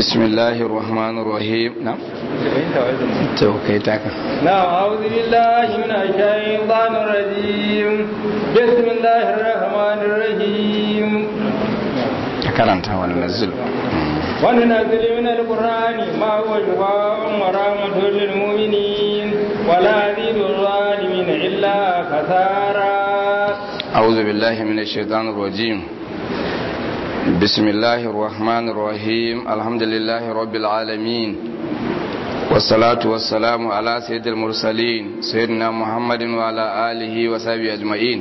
بسم الله الرحمن الرحيم نعم توكيتك نعم أعوذ بالله من الشيطان الرجيم بسم الله الرحمن الرحيم كرنت وننزل وننزل من القرآن ما هو شفاء ورحمة للمؤمنين ولا يزيد الظالمين إلا خسارا أعوذ بالله من الشيطان الرجيم بسم الله الرحمن الرحيم الحمد لله رب العالمين والصلاة والسلام على سيد المرسلين سيدنا محمد وعلى آله وصحبه أجمعين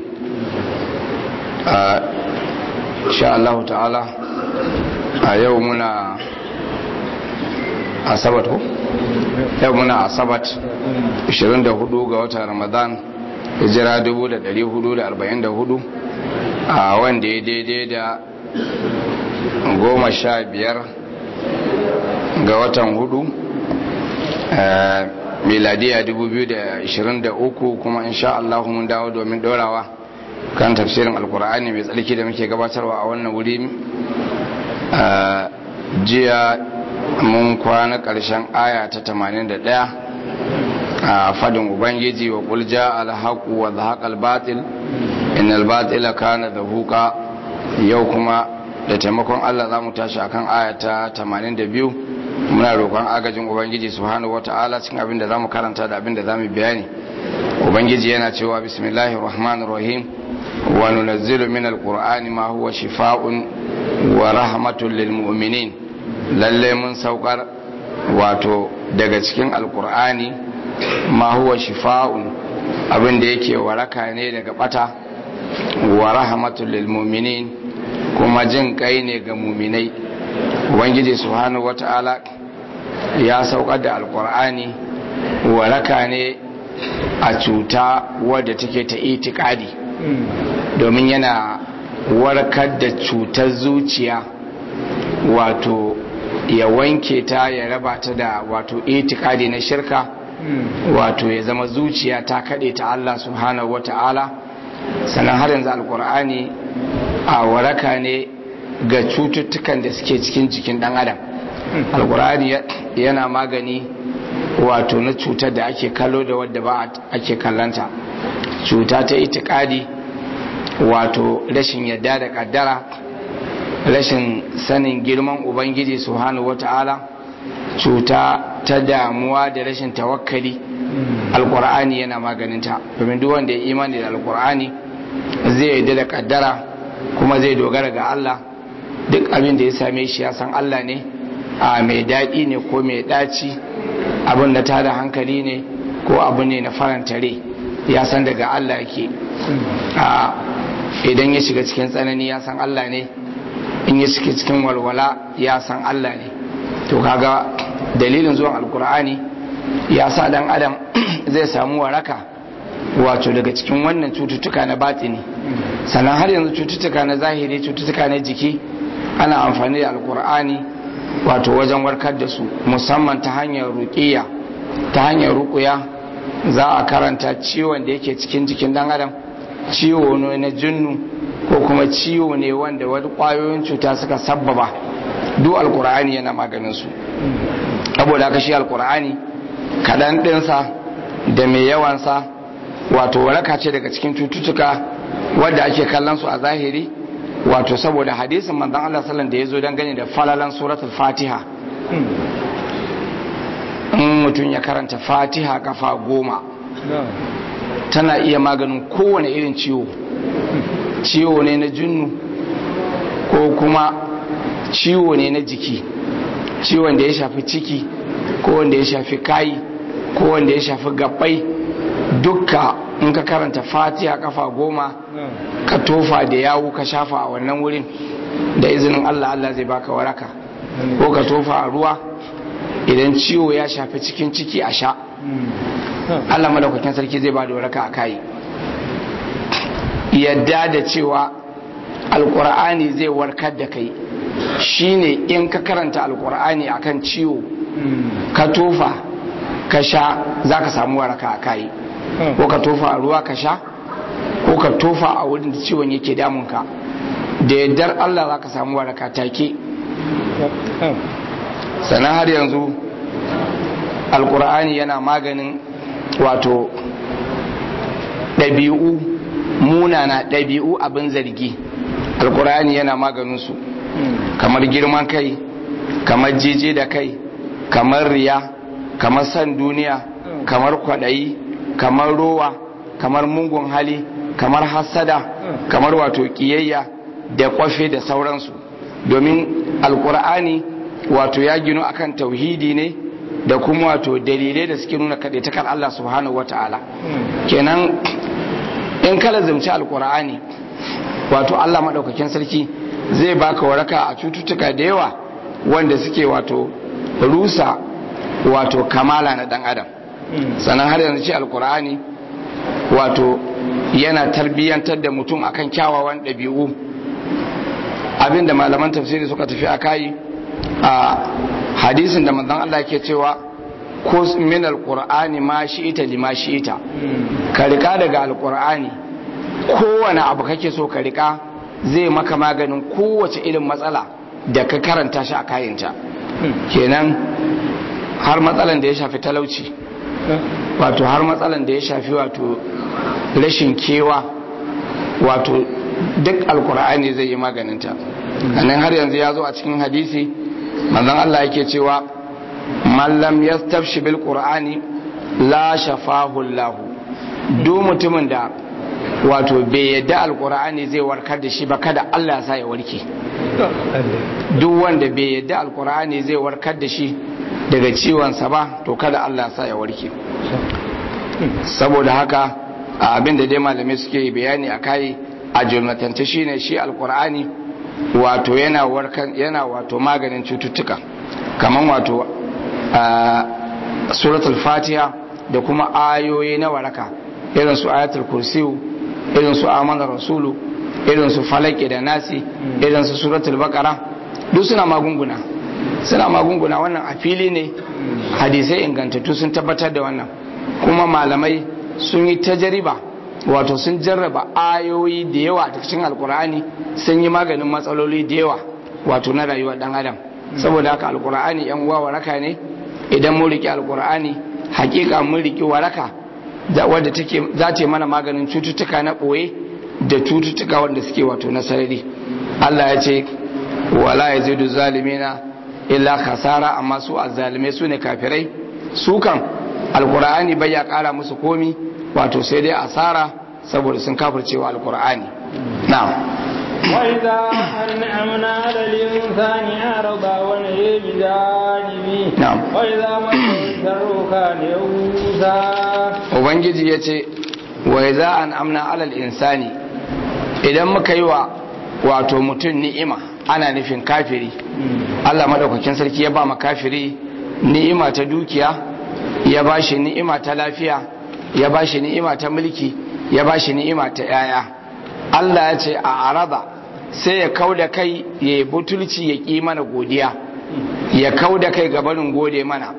إن شاء الله تعالى يومنا asabat ko yau muna asabat 24 ga watan ramadan hijira 1444 a wanda ya daidai da goma sha biyar ga watan hudu miladiya 2023 kuma insha Allah mun dawo domin dorawa kan tafsirin alkur'ani mai tsarki da muke gabatarwa a wannan wuri jiya mun kwana ƙarshen aya ta 81 a fadin ubangiji wa kulja alhaku wa zahaqal batil innal batila kana zahuqa yau kuma da taimakon Allah za mu tashi akan aya ta 82 muna roƙon agajin ubangiji subhanahu wata'ala cikin abin da zamu karanta da abin da zamu bayani ubangiji yana cewa bismillahir rahmanir rahim wa nunazzilu minal qur'ani ma huwa shifaa'un wa rahmatun lil mu'minin lalle mun saukar wato daga cikin alqur'ani ma huwa shifaa'un abin da yake waraka ne daga bata wa rahmatun lil mu'minin kuma jin kai ne ga muminai ubangiji subhanahu wata'ala ya saukar da alkur'ani waraka ne a cuta wadda take ta itikadi domin yana warkar da cutar zuciya wato ya wanke ta ya raba ta da wato itikadi na shirka wato ya zama zuciya ta kaɗe ta Allah subhanahu wata'ala sannan har yanzu alkur'ani a waraka ne ga cututtukan da suke cikin jikin dan adam alkur'ani yana magani wato na cutar da ake kallo da wadda ba ake kallanta cuta ta itikadi wato rashin yadda da kaddara rashin sanin girman ubangiji subhanahu wata'ala cuta ta damuwa da rashin tawakkali alkur'ani yana maganinta domin duk wanda ya imani da alkur'ani zai yadda da kaddara kuma zai dogara ga Allah duk abin da ya same shi ya san Allah ne a mai daɗi ne ko mai ɗaci abin da tada hankali ne ko abu ne na faranta rai ya san daga Allah yake a idan ya shiga cikin tsanani ya san Allah ne in ya shiga cikin walwala ya san Allah ne to kaga dalilin zuwan alkur'ani ya sa dan adam zai samu waraka wato daga cikin wannan cututtuka na batini sannan har yanzu cututtuka na zahiri cututtuka na jiki ana amfani da alkur'ani wato wajen warkar da su musamman ta hanyar ruƙiya ta hanyar ruƙuya za a karanta ciwon da yake cikin jikin dan adam ciwo ne na jinnu ko kuma ciwo ne wanda wani ƙwayoyin cuta suka sabbaba duk alkur'ani yana maganin su saboda haka shi alkur'ani kaɗan ɗinsa da mai yawansa wato waraka ce daga cikin cututtuka wadda ake kallon su a zahiri wato saboda hadisin manzon Allah sallallahu da yazo dan gane da falalan suratul Fatiha in mutum ya karanta Fatiha kafa goma tana iya maganin kowane irin ciwo ciwo ne na junnu ko kuma ciwo ne na jiki ciwon da ya shafi ciki ko wanda ya shafi kayi ko wanda ya shafi gabbai dukka in ka karanta fatiha kafa goma ka tofa da yawu ka shafa a wannan wurin da izinin Allah Allah zai baka waraka ko ka tofa a ruwa idan ciwo ya shafi cikin ciki a sha Allah madaukakin sarki zai ba da waraka a kai yadda da cewa alkur'ani zai warkar da kai shine in ka karanta alkur'ani akan ciwo ka tofa ka sha za ka samu waraka a kai ko ka tofa a ruwa ka sha ko ka tofa a wurin da ciwon yake damunka da yardar Allah za ka samu waraka take sannan har yanzu alkur'ani yana maganin wato ɗabi'u munana ɗabi'u abin zargi alkur'ani yana maganinsu kamar girman kai kamar jeje da kai kamar riya kamar san duniya kamar kwaɗayi kamar rowa kamar mungun hali kamar hassada kamar wato ƙiyayya da kwafe da sauransu domin alkur'ani wato ya gino akan tauhidi ne da kuma wato dalilai da suke nuna kaɗaitakar Allah subhanahu wa ta'ala kenan in kala zumci alkur'ani wato Allah maɗaukakin sarki zai baka waraka a cututtuka da yawa wanda suke wato rusa wato kamala na ɗan adam sannan har yanzu ce alkur'ani wato yana tarbiyyantar da mutum akan kyawawan ɗabi'u abinda malaman tafsiri suka tafi a kayi a hadisin da manzon Allah ke cewa ko min alqur'ani ma shi'ita lima shi'ita ka rika daga alqur'ani kowane abu kake so ka rika zai maka maganin kowace irin matsala da ka karanta shi a kayinta kenan har matsalan da ya shafi talauci wato har matsalan da ya shafi wato rashin kewa wato duk alkur'ani zai yi maganinta nan har yanzu ya zo a cikin hadisi manzon Allah yake cewa mallam yastafshi bil qur'ani la shafahu Allah duk mutumin da wato bai yadda alkur'ani zai warkar da shi ba kada Allah ya sa ya warke duk wanda bai yadda alkur'ani zai warkar da shi daga ciwonsa ba to kada Allah ya sa ya warke saboda haka abin da dai malamai suke bayani a kai a jumlatance shine shi alkur'ani wato yana warkan yana wato maganin cututtuka kaman wato suratul fatiha da kuma ayoyi na waraka irin su ayatul kursiyu irin su amana rasulu irin su falaki da nasi irin su suratul baqara duk suna magunguna suna magunguna wannan a fili ne hadisai ingantattu sun tabbatar da wannan kuma malamai sun yi tajariba wato sun jarraba ayoyi da yawa da cikin alkur'ani sun yi maganin matsaloli da yawa wato na rayuwar dan adam saboda haka alkur'ani yan uwa waraka ne idan mun riki alkur'ani hakika mun riki waraka da wadda take za ta mana maganin cututtuka na boye da cututtuka wanda suke wato na sarari Allah ya ce wala yazidu zalimina illa khasara amma su azzalimai su ne kafirai su kan alkur'ani bai ya kara musu komi wato sai dai asara saboda sun kafircewa alkur'ani na'am وإذا أنعمنا على الإنسان أعرض ونهي بجانبه نعم. وإذا مسه الشر كان يئوسا ubangiji ya ce wa za an amna alal insani idan muka yi wa wato mutum ni'ima ana nufin kafiri Allah madaukakin sarki ya ba ma kafiri ni'ima ta dukiya ya ba shi ni'ima ta lafiya ya ba shi ni'ima ta mulki ya ba shi ni'ima ta yaya Allah ya ce a araba sai ya kau da kai ya yi butulci ya ƙi mana godiya ya kau da kai gabanin gode mana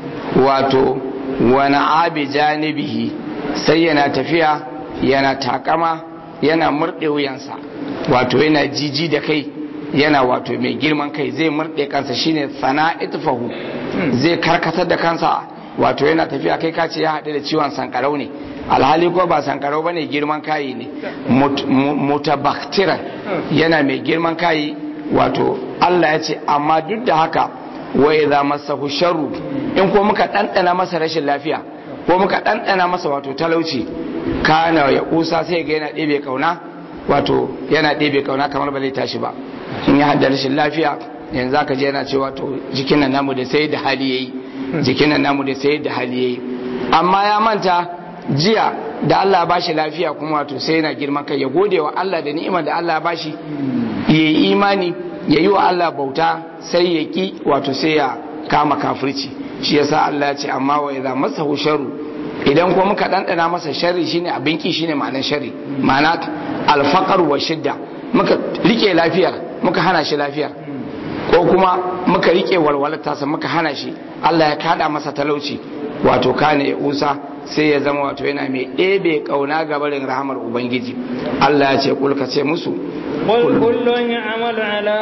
wato wani abi janibihi sai yana tafiya yana takama yana murɗe wuyansa wato yana jiji da kai yana wato mai girman kai zai murɗe kansa shine sana itfahu zai karkatar da kansa wato yana tafiya kai kace ya haɗu da ciwon sankarau ne alhali ko ba sankarau bane girman kayi ne Mut- mu- mutabaktiran yana mai girman kayi wato Allah ya ce amma duk da haka wa idza masahu sharru in ko muka ɗanɗana masa rashin lafiya ko muka ɗanɗana masa wato talauci kana ya kusa sai ga yana ɗebe kauna wato yana ɗebe kauna kamar ba zai tashi ba in ya hada rashin lafiya yanzu aka je yana cewa to jikin nan namu da sai da hali yayi jikin nan namu da sai da hali yayi amma ya manta jiya da Allah ya bashi lafiya kuma wato sai yana girman kai ya gode wa Allah da ni'imar da Allah ya bashi yayi imani ya yi wa Allah bauta sai ya ki wato sai ya kama kafirci shi yasa Allah ya ce amma wa idza masahu sharru idan kuma muka dandana masa sharri shine abin ki shine ma'anar sharri ma'ana alfaqar wa shidda muka rike lafiyar muka hana shi lafiyar ko kuma muka rike walwalar tasa muka hana shi Allah ya kada masa talauci wato kane ya usa sai ya zama wato yana mai ɗebe ƙauna ga barin rahamar ubangiji Allah ya ce kulka ce musu قل كل يعمل على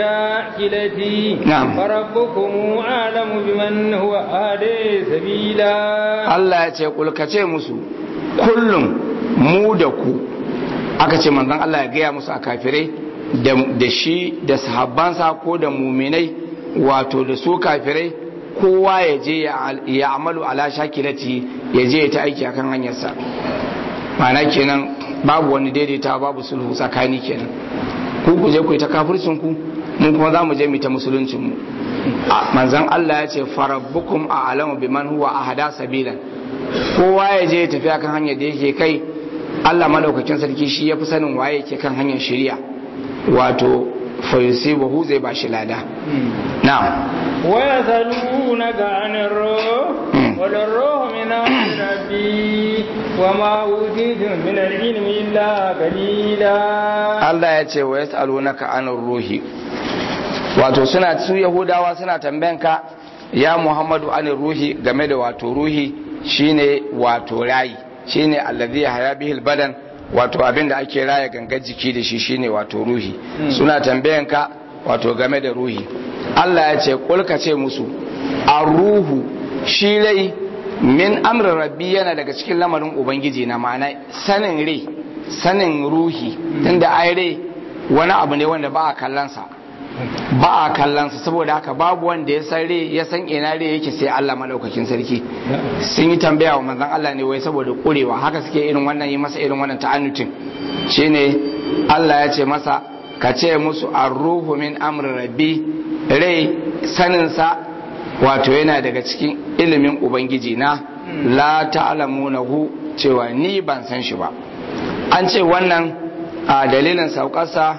شاكلته نعم. فربكم أعلم بمن هو أهدي سبيلا Allah ya ce kulka ce musu kullum mu da ku aka ce manzon Allah ya gaya musu a kafirai da da shi da sahabbansa ko da muminai wato da su kafirai kowa ya je ya- ya amalu ala shakilati ya je ya ta aiki akan hanyarsa ma'ana kenan babu wani daidaita babu sulhu tsakani kenan ku ku je ku yi ta kafircin ku mun kuma za mu je mu ta musuluncin mu a manzon Allah ya ce farabbukum a alamu biman huwa ahada sabilan kowa ya je ya tafi akan hanyar da yake kai Allah madaukakin sarki shi ya fi sanin waye yake kan hanyar shari'a wato fa yusibuhu zai ba shi lada na'am ويسألونك عن الروح مم. قل الروح من أمر ربي وما أوتيتم من العلم إلا قليلا Allah ya ce wa yas'alunaka anir ruhi wato suna su yahudawa suna tambayanka ya Muhammadu anir ruhi game da wato ruhi shine wato rayi shine allazi haya bihil badan wato abin da ake raya gangar jiki da shi shine wato ruhi suna tambayanka wato game da ruhi Allah ya ce kulka ce musu ruhu shi rai min amrin rabbi yana daga cikin lamarin ubangiji na ma'ana sanin rai sanin ruhi tunda ai rai wani abu ne wanda ba a kallonsa ba a kallonsa saboda haka babu wanda ya san rai ya san ina rai yake sai Allah madaukakin sarki sun yi tambaya wa manzon Allah ne wai saboda kurewa haka suke irin wannan yi masa irin wannan ta'annutin shine Allah ya ce masa ka ce musu ar-ruhu min amri rabbi rai saninsa wato yana daga cikin ilimin ubangiji na la ta'lamunahu cewa ni ban san shi ba an ce wannan a dalilin saukarsa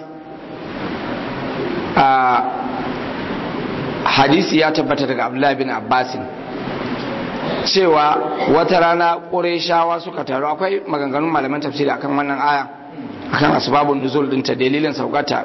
a hadisi ya tabbata daga abdullahi bin abbasin cewa wata rana ƙureshawa suka taru akwai maganganun malaman tafsiri akan wannan aya akan asbabun nuzul dinta dalilin saukata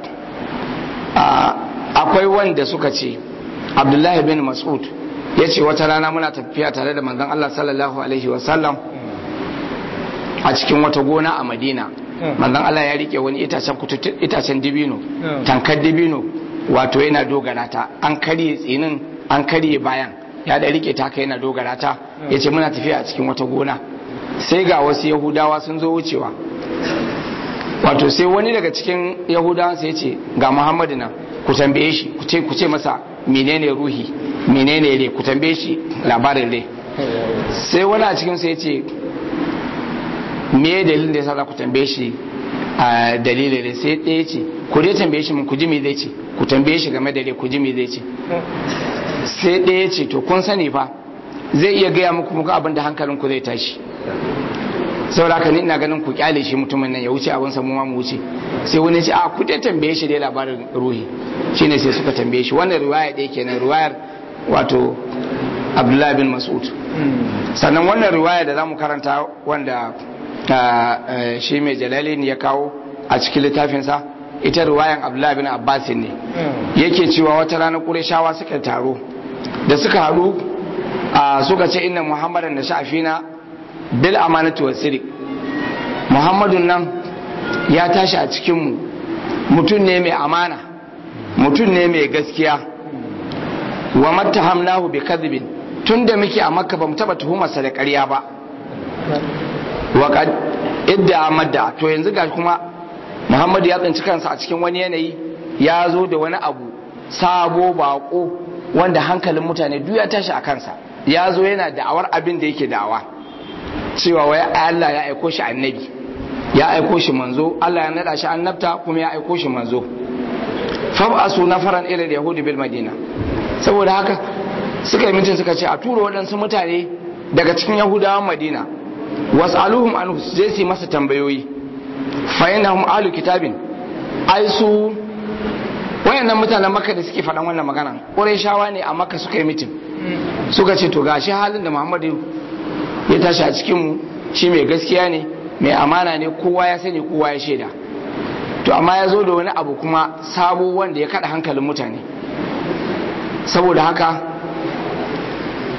akwai wanda suka ce abdullahi bin mas'ud ya ce wata rana muna tafiya tare da manzon Allah sallallahu alaihi wasallam a cikin wata gona a madina manzon Allah ya rike wani itacen itacen dibino tankar dibino wato yana dogara ta an karye tsinin an karye bayan ya da rike ta yana dogara ta ya ce muna tafiya a cikin wata gona sai ga wasu yahudawa sun zo wucewa wato sai wani daga cikin yahudawan sai ya ce ga muhammadu nan ku tambaye shi ku ce ku ce masa menene ruhi menene ne ku tambaye shi labarin ne sai wani a cikin sai ya ce me dalilin da yasa za ku tambaye shi a dalilin ne sai ɗaya ce ku dai tambaye shi mun ku ji me zai ce ku tambaye shi game da ne ku ji me zai ce sai ɗaya ce to kun sani fa zai iya gaya muku muku abin da hankalin ku zai tashi saboda haka ni ina ganin ku kyale shi mutumin nan ya wuce abin sa mu ma mu wuce sai wani ce a ku dai tambaye shi dai labarin ruhi shine sai suka tambaye shi wannan riwaya ɗaya kenan riwayar wato Abdullahi bin Mas'ud sannan wannan riwaya da zamu karanta wanda shi mai jalali ya kawo a cikin littafinsa ita riwayan Abdullahi bin Abbas ne yake cewa wata rana Qurayshawa suka taro da suka haɗu suka ce inna Muhammadan da sha'afina bil amanatu wa sirik muhammadun nan ya tashi a cikinmu mutum ne mai amana mutum ne mai gaskiya wa mattahamnahu bi kadhibin tunda muke a makka bamu taba tuhumarsa da ƙarya ba wa qad idda amadda to yanzu ga kuma muhammadu ya tsinci kansa a cikin wani yanayi ya zo da wani abu sabo bako wanda hankalin mutane duk ya tashi a kansa ya zo yana da'awar abin da yake da'awa cewa wai Allah ya aiko shi annabi ya aiko shi manzo Allah ya nada shi annabta kuma ya aiko shi manzo fab'asu nafaran ila yahudi bil madina saboda haka suka yi mutum suka ce a tura waɗansu mutane daga cikin yahudawan madina was'aluhum anhu je su masa tambayoyi fa innahum ahlu kitabin ai su wayannan mutanen makka da suke faɗan wannan magana ƙurayshawa ne a makka suka yi mutum suka ce to gashi halin da muhammadu ya tashi a cikinmu shi mai gaskiya ne mai amana ne kowa ya sani kowa ya shaida to amma ya zo da wani abu kuma sabo wanda ya kada hankalin mutane saboda haka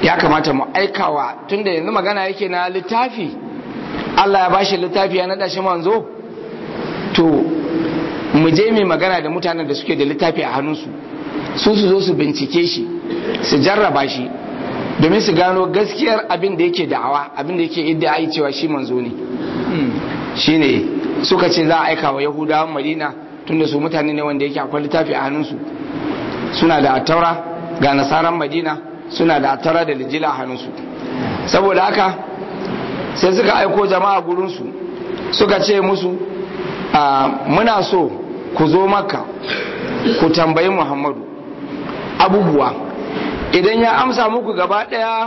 ya kamata mu aikawa tunda yanzu magana yake na littafi Allah ya bashi littafi ya naɗa shi manzo to mu je mai magana da mutanen da suke da littafi a hannunsu su su zo su bincike shi su jarraba shi domin su gano gaskiyar abin da yake da'awa abin da yake idda cewa shi manzo ne shine suka ce za a aika wa yahudawan madina tunda su mutane ne wanda yake akwai littafi a hannunsu suna da attaura ga nasaran madina suna da attaura da lijila a hannunsu saboda haka sai suka aiko jama'a gurinsu suka ce musu muna so ku zo maka ku tambayi muhammadu abubuwa idan ya amsa muku gaba daya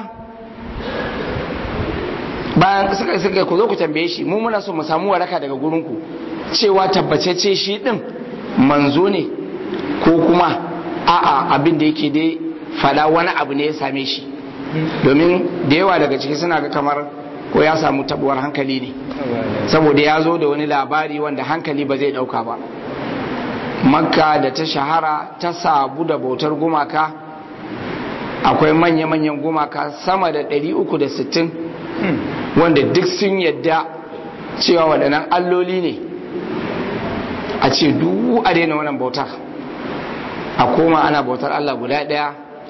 bayan suka suka ku zo ku tambaye shi mu muna so mu samu waraka daga gurinku cewa tabbacece shi din manzo ne ko kuma a'a abin da yake dai fada wani abu ne ya same shi domin da yawa daga ciki suna ga kamar ko ya samu tabuwar hankali ne saboda ya zo da wani labari wanda hankali ba zai dauka ba makka da ta shahara ta sabu da bautar gumaka akwai manya-manyan gumaka sama da 360 wanda duk sun yadda cewa waɗannan alloli ne a ce duk a daina wannan bautar a koma ana bautar Allah guda ɗaya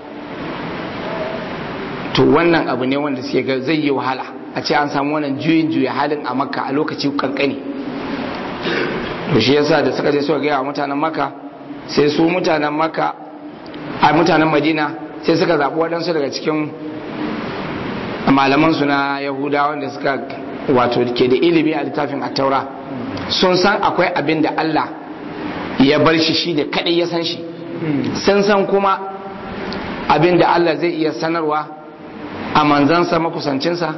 to wannan abu ne wanda suke ga zai yi wahala a ce an samu wannan juyin juya halin a makka a lokaci kankani to shi yasa da suka je suka gaya wa mutanen makka sai su mutanen makka a mutanen madina sai suka zaɓi waɗansu daga cikin malamansu na yahuda wanda suka wato ke da ilimi a littafin attaura sun san akwai abin da allah ya bar shi shi da kaɗai ya san shi sun san kuma abin da allah zai iya sanarwa a manzansa makusancinsa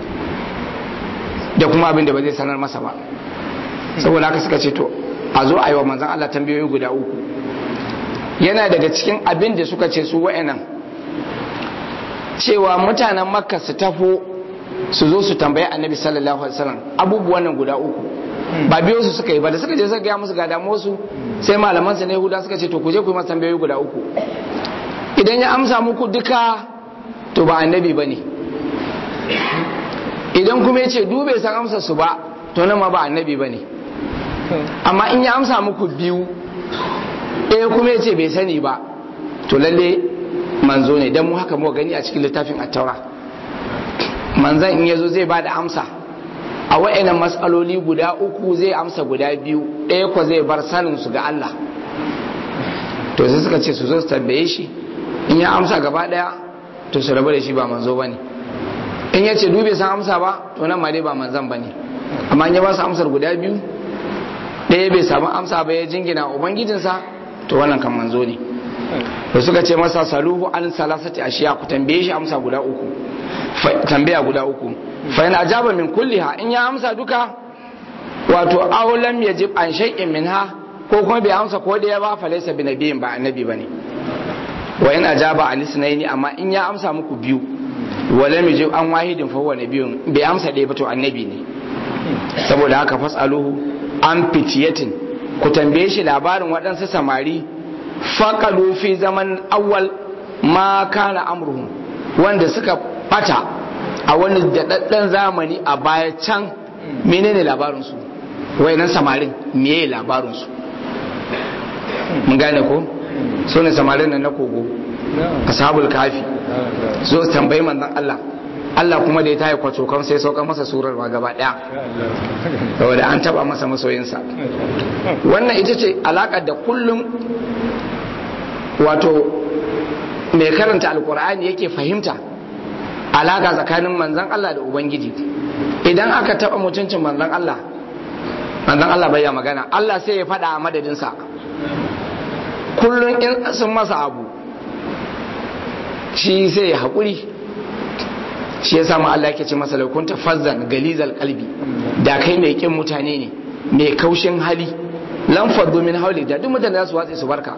da kuma abin da ba zai sanar masa ba saboda haka suka ce to a zo a yi wa manzan allah tambayoyi guda uku yana daga cikin abin da suka ce su wa'annan cewa mutanen makka su tafo su zo su tambayi annabi sallallahu alaihi wasallam abubuwan nan guda uku ba biyo su suka yi ba da suka je suka gaya musu ga damuwar su sai malaman su ne huda suka ce to ku je ku yi masa tambayoyi guda uku idan ya amsa muku duka to ba annabi bane idan kuma ya ce dube san amsa su ba to nan ma ba annabi bane amma in ya amsa muku biyu ɗaya kuma ya ce bai sani ba to lalle manzo ne don mu haka mu gani a cikin littafin attaura manzan in yazo zai ba da amsa a wa'annan matsaloli guda uku zai amsa guda biyu ɗaya ko zai bar sanin su ga Allah to sai suka ce su zo su tambaye shi in ya amsa gaba ɗaya to su rabu da shi ba manzo bane in ya ce dube san amsa ba to nan ma dai ba manzan bane amma in ya ba su amsar guda biyu ɗaya bai samu amsa ba ya jingina ubangijinsa to wannan kan manzo ne da suka ce masa saluhu an salasati ashiya ku tambaye shi amsa guda uku tambaya guda uku fa in ajaba min kulliha in ya amsa duka wato aw lam yajib an shay'in minha ko kuma bai amsa ko da ya ba fa laysa binabiyin ba annabi bane wa in ajaba an isnaini amma in ya amsa muku biyu wa lam yajib an wahidin fa huwa nabiyun bai amsa ɗaya ba to annabi ne saboda haka fasaluhu an fitiyatin ku tambaye shi labarin waɗansu samari faƙalu fi zaman awwal ma kana amruhum wanda suka bata a wani daɗaɗɗen zamani a baya can menene labarinsu wayannan samarin meye labarinsu mun gane ko su ne samarin nan na kogo ashabul kafi so tambayi manzon Allah Allah kuma da ya tayi kwato kan sai sauka masa surar ma gaba daya saboda an taba masa masoyinsa wannan ita ce alakar da kullum wato mai karanta alkur'ani yake fahimta alaka tsakanin manzan Allah da ubangiji idan aka taba mutuncin manzan Allah manzan Allah bai ya magana Allah sai ya faɗa a madadinsa kullum in sun masa abu shi sai ya haƙuri shi ya samu Allah yake ce masa laukunta fazzan galizal kalbi da kai mai kin mutane ne mai kaushin hali lamfar domin hauli da duk mutane za su watsi su barka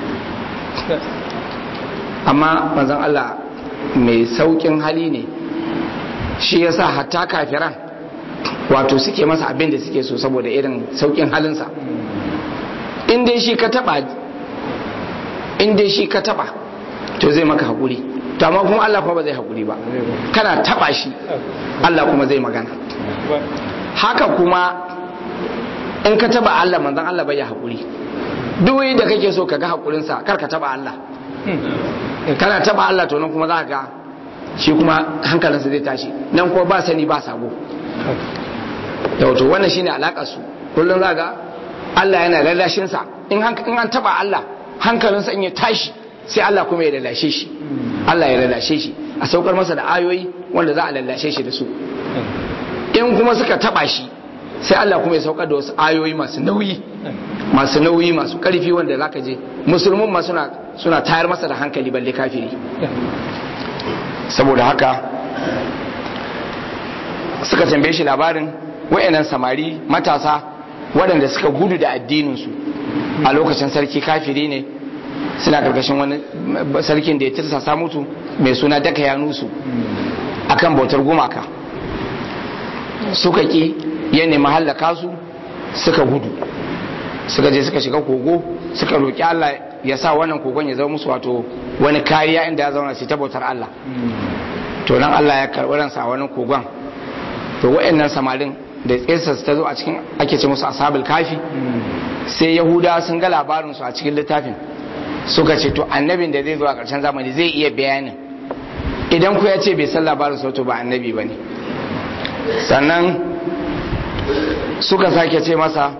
amma manzon Allah mai saukin hali ne shi yasa hatta kafiran wato suke masa abin da suke so saboda irin saukin halinsa in dai shi ka taba in dai shi ka taba to zai maka haƙuri to amma kuma Allah kuma ba zai haƙuri ba kana taba shi Allah kuma zai magana haka kuma in ka taba Allah manzon Allah bai ya haƙuri duk da kake so ka ga haƙurinsa kar ka taba Allah kana taba Allah to nan kuma za ka ga shi kuma hankalinsa zai tashi nan kuma ba sani ba sabo da wato wannan shine alakar su kullum za ga Allah yana lallashin sa in an taba Allah hankalinsa in ya tashi sai Allah kuma ya lallashe shi Allah ya lallashe shi a saukar masa da ayoyi wanda za a lallashe shi da su in kuma suka taba shi sai Allah kuma ya saukar da wasu ayoyi masu nauyi masu nauyi masu karfi wanda zaka je musulmin ma suna suna tayar masa da hankali balle kafiri saboda haka suka tambaye shi labarin wayannan samari matasa waɗanda suka gudu da addininsu a lokacin sarki kafiri ne suna karkashin wani sarkin da ya tirsasa mutu mai suna daka yanusu akan bautar gumaka suka ki ya nemi hallaka su suka gudu suka je suka shiga kogo suka roƙi Allah ya sa wannan kogon ya zama musu wato wani kariya inda ya zauna su ta bautar Allah to nan Allah ya karɓi ransa a wani kogon to wa'annan samarin da tsesa ta zo a cikin ake ce musu ashabul kafi sai yahuda sun ga labarin su a cikin littafin suka ce to annabin da zai zo a ƙarshen zamani zai iya bayanin idan ku ya ce bai san labarin su to ba annabi bane sannan suka sake ce masa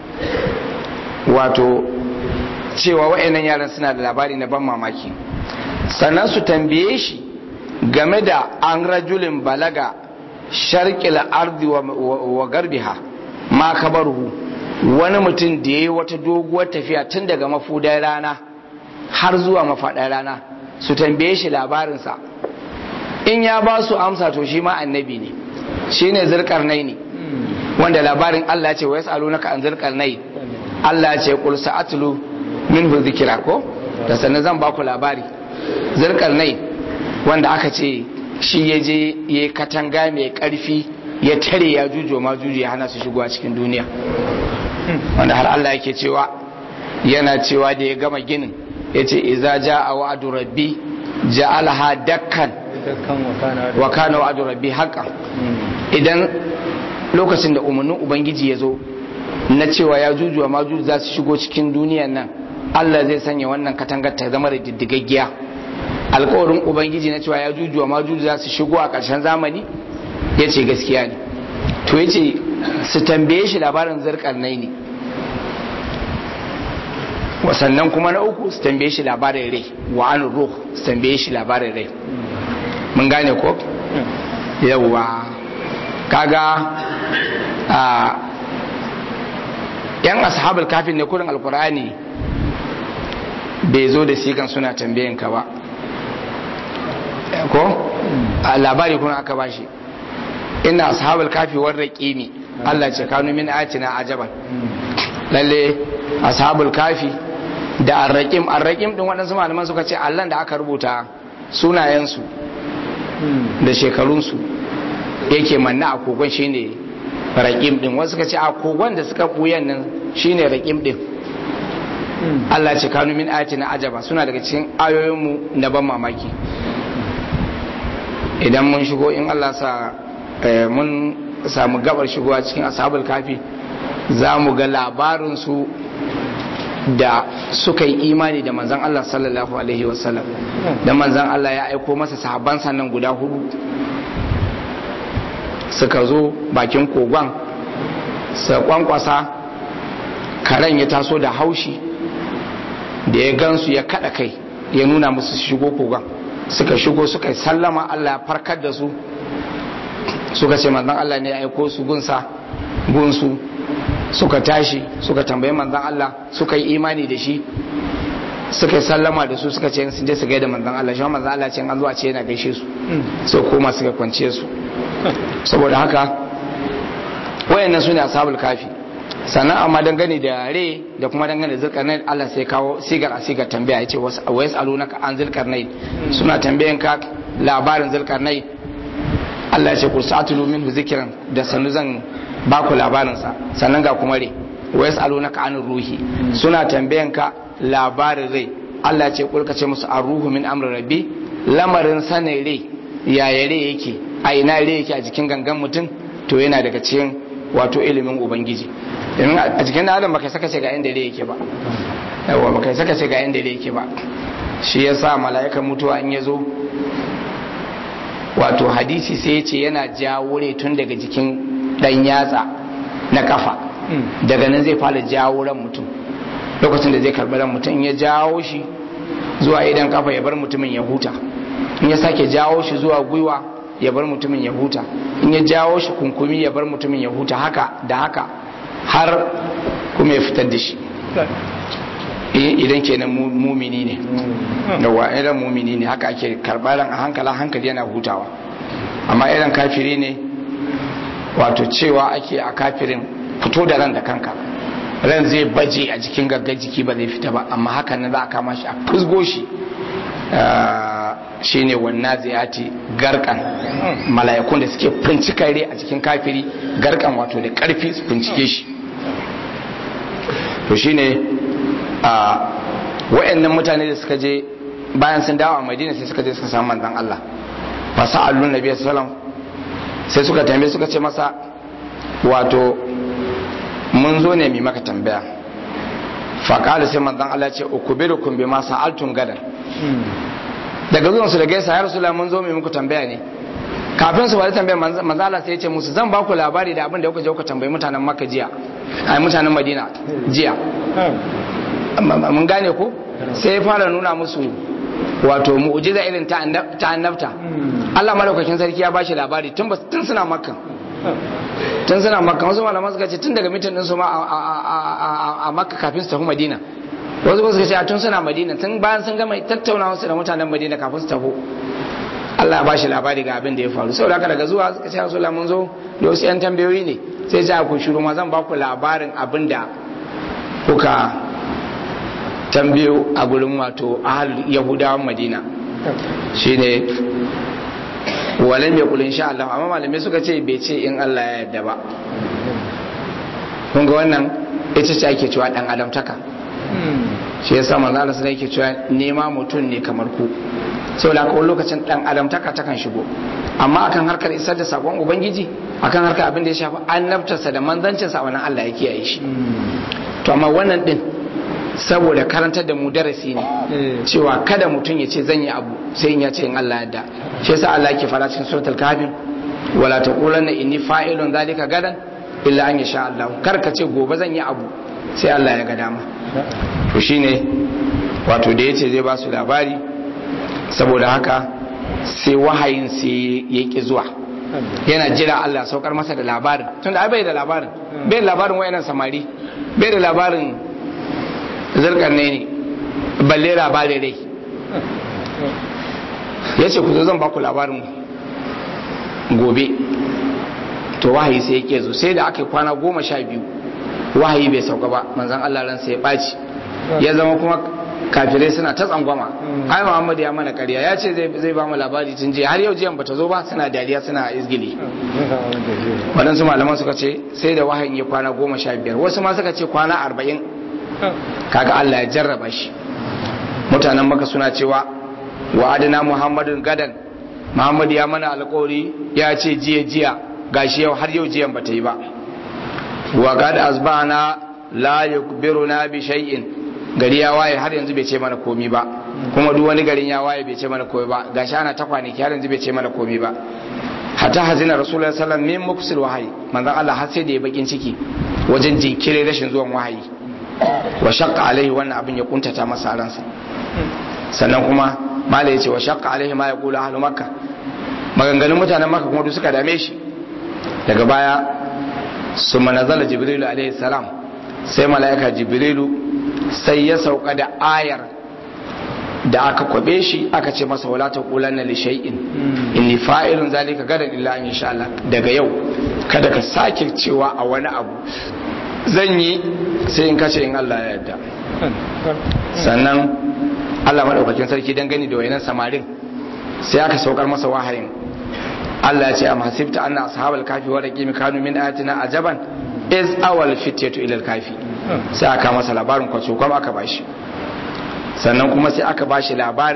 wato cewa wa'annan yaran suna da labari na ban mamaki sannan su tambaye shi game da an rajulin balaga sharkil ardi wa garbiha ma kabaruhu wani mutum da ya yi wata doguwar tafiya tun daga mafudar rana har zuwa mafaɗar rana su tambaye shi labarinsa in ya ba su amsa to shi ma annabi ne shi ne zirkarnai ne wanda labarin Allah ce wa ya tsalo naka an zirkarnai Allah ce kul sa'atlu min zikira ko da sannan zan ba ku labari zirkarnai wanda aka ce shi ya je ya katanga mai karfi ya tare ya jujo ma juju ya hana su shigowa cikin duniya wanda har Allah yake cewa yana cewa da ya gama ginin ya ce iza ja a wa'adu rabbi ja'alaha dakkan wa kana wa'adu rabbi haqqan idan lokacin da umarnin ubangiji ya zo na cewa ya jujuwa ma juju za su shigo cikin duniyan nan Allah zai sanya wannan katangar ta zama da diddigaggiya alkawarin ubangiji na cewa ya jujuwa ma juju za su shigo a ƙarshen zamani ya ce gaskiya ne to ya ce su tambaye shi labarin zarkar nai ne wasannan kuma na uku su tambaye shi labarin rai wa an ruh su tambaye shi labarin rai mun gane ko yawwa kaga a yan ashabul kafin ne kurin alkur'ani bai zo da sigan suna tambayin ka ba ko a labari kuma aka bashi ina ashabul kafi war raqimi Allah ce kanu min ayatina ajaban lalle ashabul kafi da arraqim arraqim din waɗansu malaman suka ce Allah da aka rubuta sunayensu da shekarunsu yake manna a kogon shine raqim din wasu suka ce a kogon da suka buyan nan shine raqim din Allah ce kanu min ayatina ajaba suna daga cikin ayoyinmu na ban mamaki idan mun shigo in Allah sa mun samu gabar shigowa cikin ashabul kafi za mu ga labarinsu da suka yi imani da manzan Allah sallallahu alaihi wasallam da manzan Allah ya aiko masa sahabban sannan guda hudu suka zo bakin kogon sa kwankwasa karen ya taso da haushi da ya gansu ya kada kai ya nuna musu shigo kogon suka shigo suka yi sallama Allah ya farkar da su suka ce manzan Allah ne ya aiko su gunsa gunsu suka tashi suka tambayi manzan Allah suka yi imani da shi suka yi sallama da su suka ce sun je su gaida manzan Allah shi manzan Allah ce an zuwa ce yana gaishe su so koma suka kwance su saboda haka wayannan su ne ashabul kafi sannan amma dangane da re da kuma dangane da zulkarnain Allah sai kawo sigar a sigar tambaya ya ce wa yasalunaka an zulkarnain suna tambayan ka labarin zulkarnain Allah ya ce kursatulu minhu zikran da sanu zan ba ku labarinsa sannan ga kuma re wa yasalunaka anir ruhi suna tambayan ka labarin rai Allah ya ce kulka ce musu arruhu min amri rabbi lamarin sanin rai yaya rai yake a ina rai yake a jikin gangan mutum to yana daga cikin wato ilimin ubangiji domin a jikin adam baka saka ce ga inda rai yake ba yawa baka saka ce ga inda rai yake ba shi yasa mala'ikan mutuwa in ya zo wato hadisi sai ya ce yana jawo rai tun daga jikin dan yatsa na kafa daga nan zai fara jawo ran mutum lokacin da zai karbi ran mutum ya jawo shi zuwa idan kafa ya bar mutumin ya huta in ya sake jawo shi zuwa gwiwa ya bar mutumin ya huta in ya jawo shi kunkumi ya bar mutumin ya huta haka da haka har kuma ya fitar da shi idan kenan mumini ne yawa idan mumini ne haka ake karɓar a hankala hankali yana hutawa amma idan kafiri ne wato cewa ake a kafirin fito da ran da kanka ran zai baje a jikin gaggar jiki ba zai fita ba amma hakan nan za a kama shi a fusgo shi shine wannan ziyati garkan mala'ikun da suke fincika rai a cikin kafiri garkan wato da karfi su fincike shi to shine a wa'annan mutane da suka je bayan sun dawo a madina sai suka je suka samu manzon Allah fa sa'alun nabi sallallahu sai suka tambaye suka ce masa wato mun zo ne mai maka tambaya faƙali sai manzan Allah ce ukubirukum bima sa'altum gadan daga zuwan su da gaisa ya rasulullah mun zo mai muku tambaya ne kafin su bari tambayar manzan Allah sai ya ce musu zan ba ku labari da abin da kuka je kuka tambayi mutanen Makka jiya ai mutanen Madina jiya mun gane ko sai ya fara nuna musu wato mu'jiza irin ta annabta Allah malaukakin sarki ya bashi labari tun tun suna Makka tun suna makka wasu malaman suka ce tun daga mitin ɗinsu ma a makka kafin su tafi madina wasu suka ce tun suna madina tun bayan sun gama tattaunawa su da mutanen madina kafin su tafi Allah ya bashi labari ga abin da ya faru saboda haka daga zuwa suka ce Rasulullah mun zo da wasu yan tambayoyi ne sai ja ku shiru ma zan ba ku labarin abin da kuka tambayo a gurin wato ahal yahudawan madina shine walam ya kulin sha Allah amma malamai suka ce bai ce in Allah ya yarda ba kun ga wannan ita ce ake cewa dan adamtaka shi yasa manzo Allah sai yake cewa nema mutum ne kamar ku saboda ko lokacin dan adamtaka takan shigo amma akan harkar isar da sakon ubangiji akan harkar abin da ya shafi annabtarsa da manzancinsa a wannan Allah ya kiyaye shi to amma wannan din saboda karantar da mu darasi ne cewa kada mutum ya ce zan yi abu sai in ya ce in Allah yadda shi yasa Allah yake fara cikin suratul kafir wala taqulanna inni fa'ilun zalika gadan illa an yasha Allah kar ka ce gobe zan yi abu sai Allah ya ga dama to shine wato da yace zai ba su labari saboda haka sai wahayin sai ya ki zuwa yana jira Allah saukar masa da labarin tunda ai bai da labarin bai da labarin wayannan samari bai da labarin zarkar ne ne balle labarin rai ya ce ku zo zan baku labarin gobe to wahayi sai ya kezo sai da aka yi kwana goma sha biyu wahayi bai sauka ba manzan Allah ran sai ya ɓaci ya zama kuma kafirai suna ta tsangwama ai Muhammad ya mana ƙarya ya ce zai ba mu labari tun jiya har yau jiyan bata zo ba suna dariya suna izgili waɗansu malaman suka ce sai da wahayin ya kwana goma sha biyar wasu ma suka ce kwana arba'in kaga Allah ya jarraba shi mutanen maka suna cewa wa adana muhammadun gadan muhammad ya mana alkawari ya ce jiya jiya gashi yau har yau jiyan bata yi ba wa gad asbana la yukbiruna bi shay'in gari ya waye har yanzu bai ce mana komi ba kuma duk wani garin ya waye bai ce mana komi ba gashi ana ta kwanaki har yanzu bai ce mana komi ba hatta hazina rasulullahi sallallahu alaihi wasallam min muksil wahayi manzon Allah har sai da ya bakin ciki wajen jinkirin rashin zuwan wahayi wa shaqqa alaihi wannan abin ya kuntata masa ransa sannan kuma malai yace wa shaqqa alaihi ma yaqulu ahlu makka maganganun mutanen makka kuma duk suka dame shi daga baya summa nazala jibrilu alaihi salam sai malaika jibrilu sai ya sauka da ayar da aka kwabe shi aka ce masa wala taqulanna li shay'in inni fa'ilun zalika gadan illa an insha Allah daga yau kada ka sake cewa a wani abu zan yi sai in kace in Allah ya yarda sannan Allah madaukakin sarki dan gani da wayanan samarin sai aka saukar masa wahayin Allah ya ce am hasibta anna ashabal kafi wa raqim kanu min ayatina ajaban iz awal fityatu ila al kafi sai aka masa labarin kwaco kuma aka bashi sannan kuma sai aka bashi labarin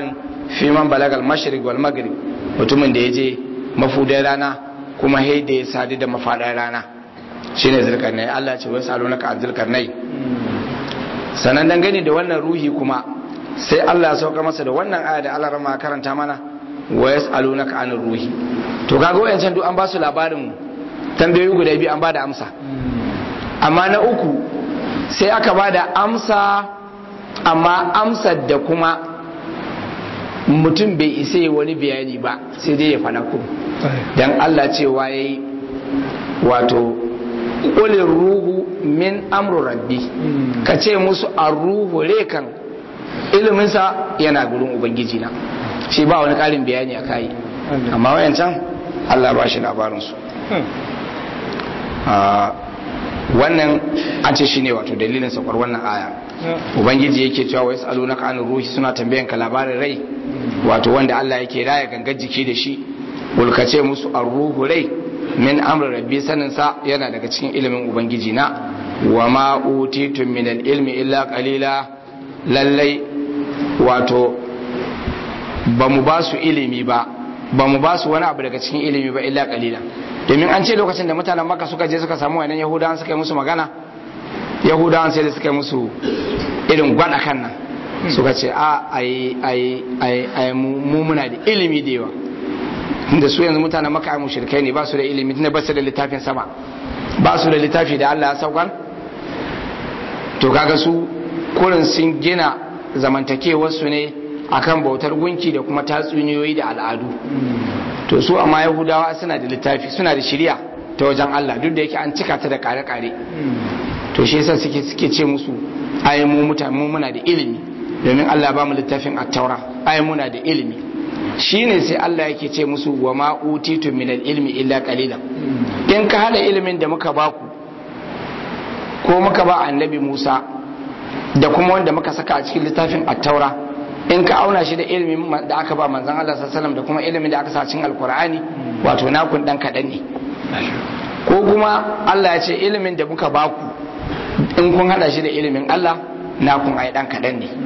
fi man balagal mashriq wal maghrib mutumin da ya je mafudar rana kuma hai da ya sadu da mafadar rana shine zulkarnai Allah ce wasu alunaka an zulkarnai sanan dangane da wannan ruhi kuma sai Allah ya sauka masa da wannan aya da Allah rama karanta mana wa yas'alunaka anir ruhi to kaga wayancan duk an ba su labarin tambayoyi guda biyu an ba da amsa amma na uku sai aka ba da amsa amma amsar da kuma mutum bai isa yi wani bayani ba sai dai ya faɗa ku don Allah cewa ya yi wato ƙulin ruhu min amru rabbi ka ce musu a ruhu rekan iliminsa yana gurin ubangiji na shi ba wani ƙarin bayani a kayi amma wayancan Allah ba shi labarinsu wannan an ce shine wato dalilin sakwar wannan aya ubangiji yake cewa wai salu na kanu ruhi suna tambayan ka labarin rai wato wanda Allah yake raya gangar jiki da shi ulkace musu ar-ruhu rai min amri rabbi sanin sa yana daga cikin ilimin ubangiji na wa ma utitum min al-ilmi illa qalila lallai wato ba mu ba su ilimi ba ba mu ba su wani abu daga cikin ilimi ba illa qalila domin an ce lokacin da mutanen maka suka je suka samu wannan yahudawan suka yi musu magana yahudawan sai da suka yi musu irin gwada kan nan suka ce a ai ai ai ai mu muna da ilimi da yawa da su yanzu mutanen maka ai mushrikai ne ba su da ilimi tunda ba su da littafin sama ba su da littafi da Allah ya saukar to kaga su kurin sun gina zamantakewar su ne akan bautar gunki da kuma tatsuniyoyi da al'adu to su amma yahudawa suna da littafi suna da shirya ta wajen Allah duk da yake an cika ta da kare-kare to shi yasa suke suke ce musu ai mu mutane mu muna da ilimi domin Allah ba mu littafin at-taura ai muna da ilimi shine sai Allah yake ce musu wa ma utitu min al-ilmi illa qalilan in ka hada ilimin da muka baku ko muka ba annabi Musa da kuma wanda muka saka a cikin littafin at-taura in ka auna shi da ilimin da aka ba manzon Allah sallallahu da kuma ilimin da aka sa cikin alkur'ani wato nakun dan kadan ne ko kuma Allah ya ce ilimin da muka baku in kun hada shi da ilimin Allah nakun ai dan kadan ne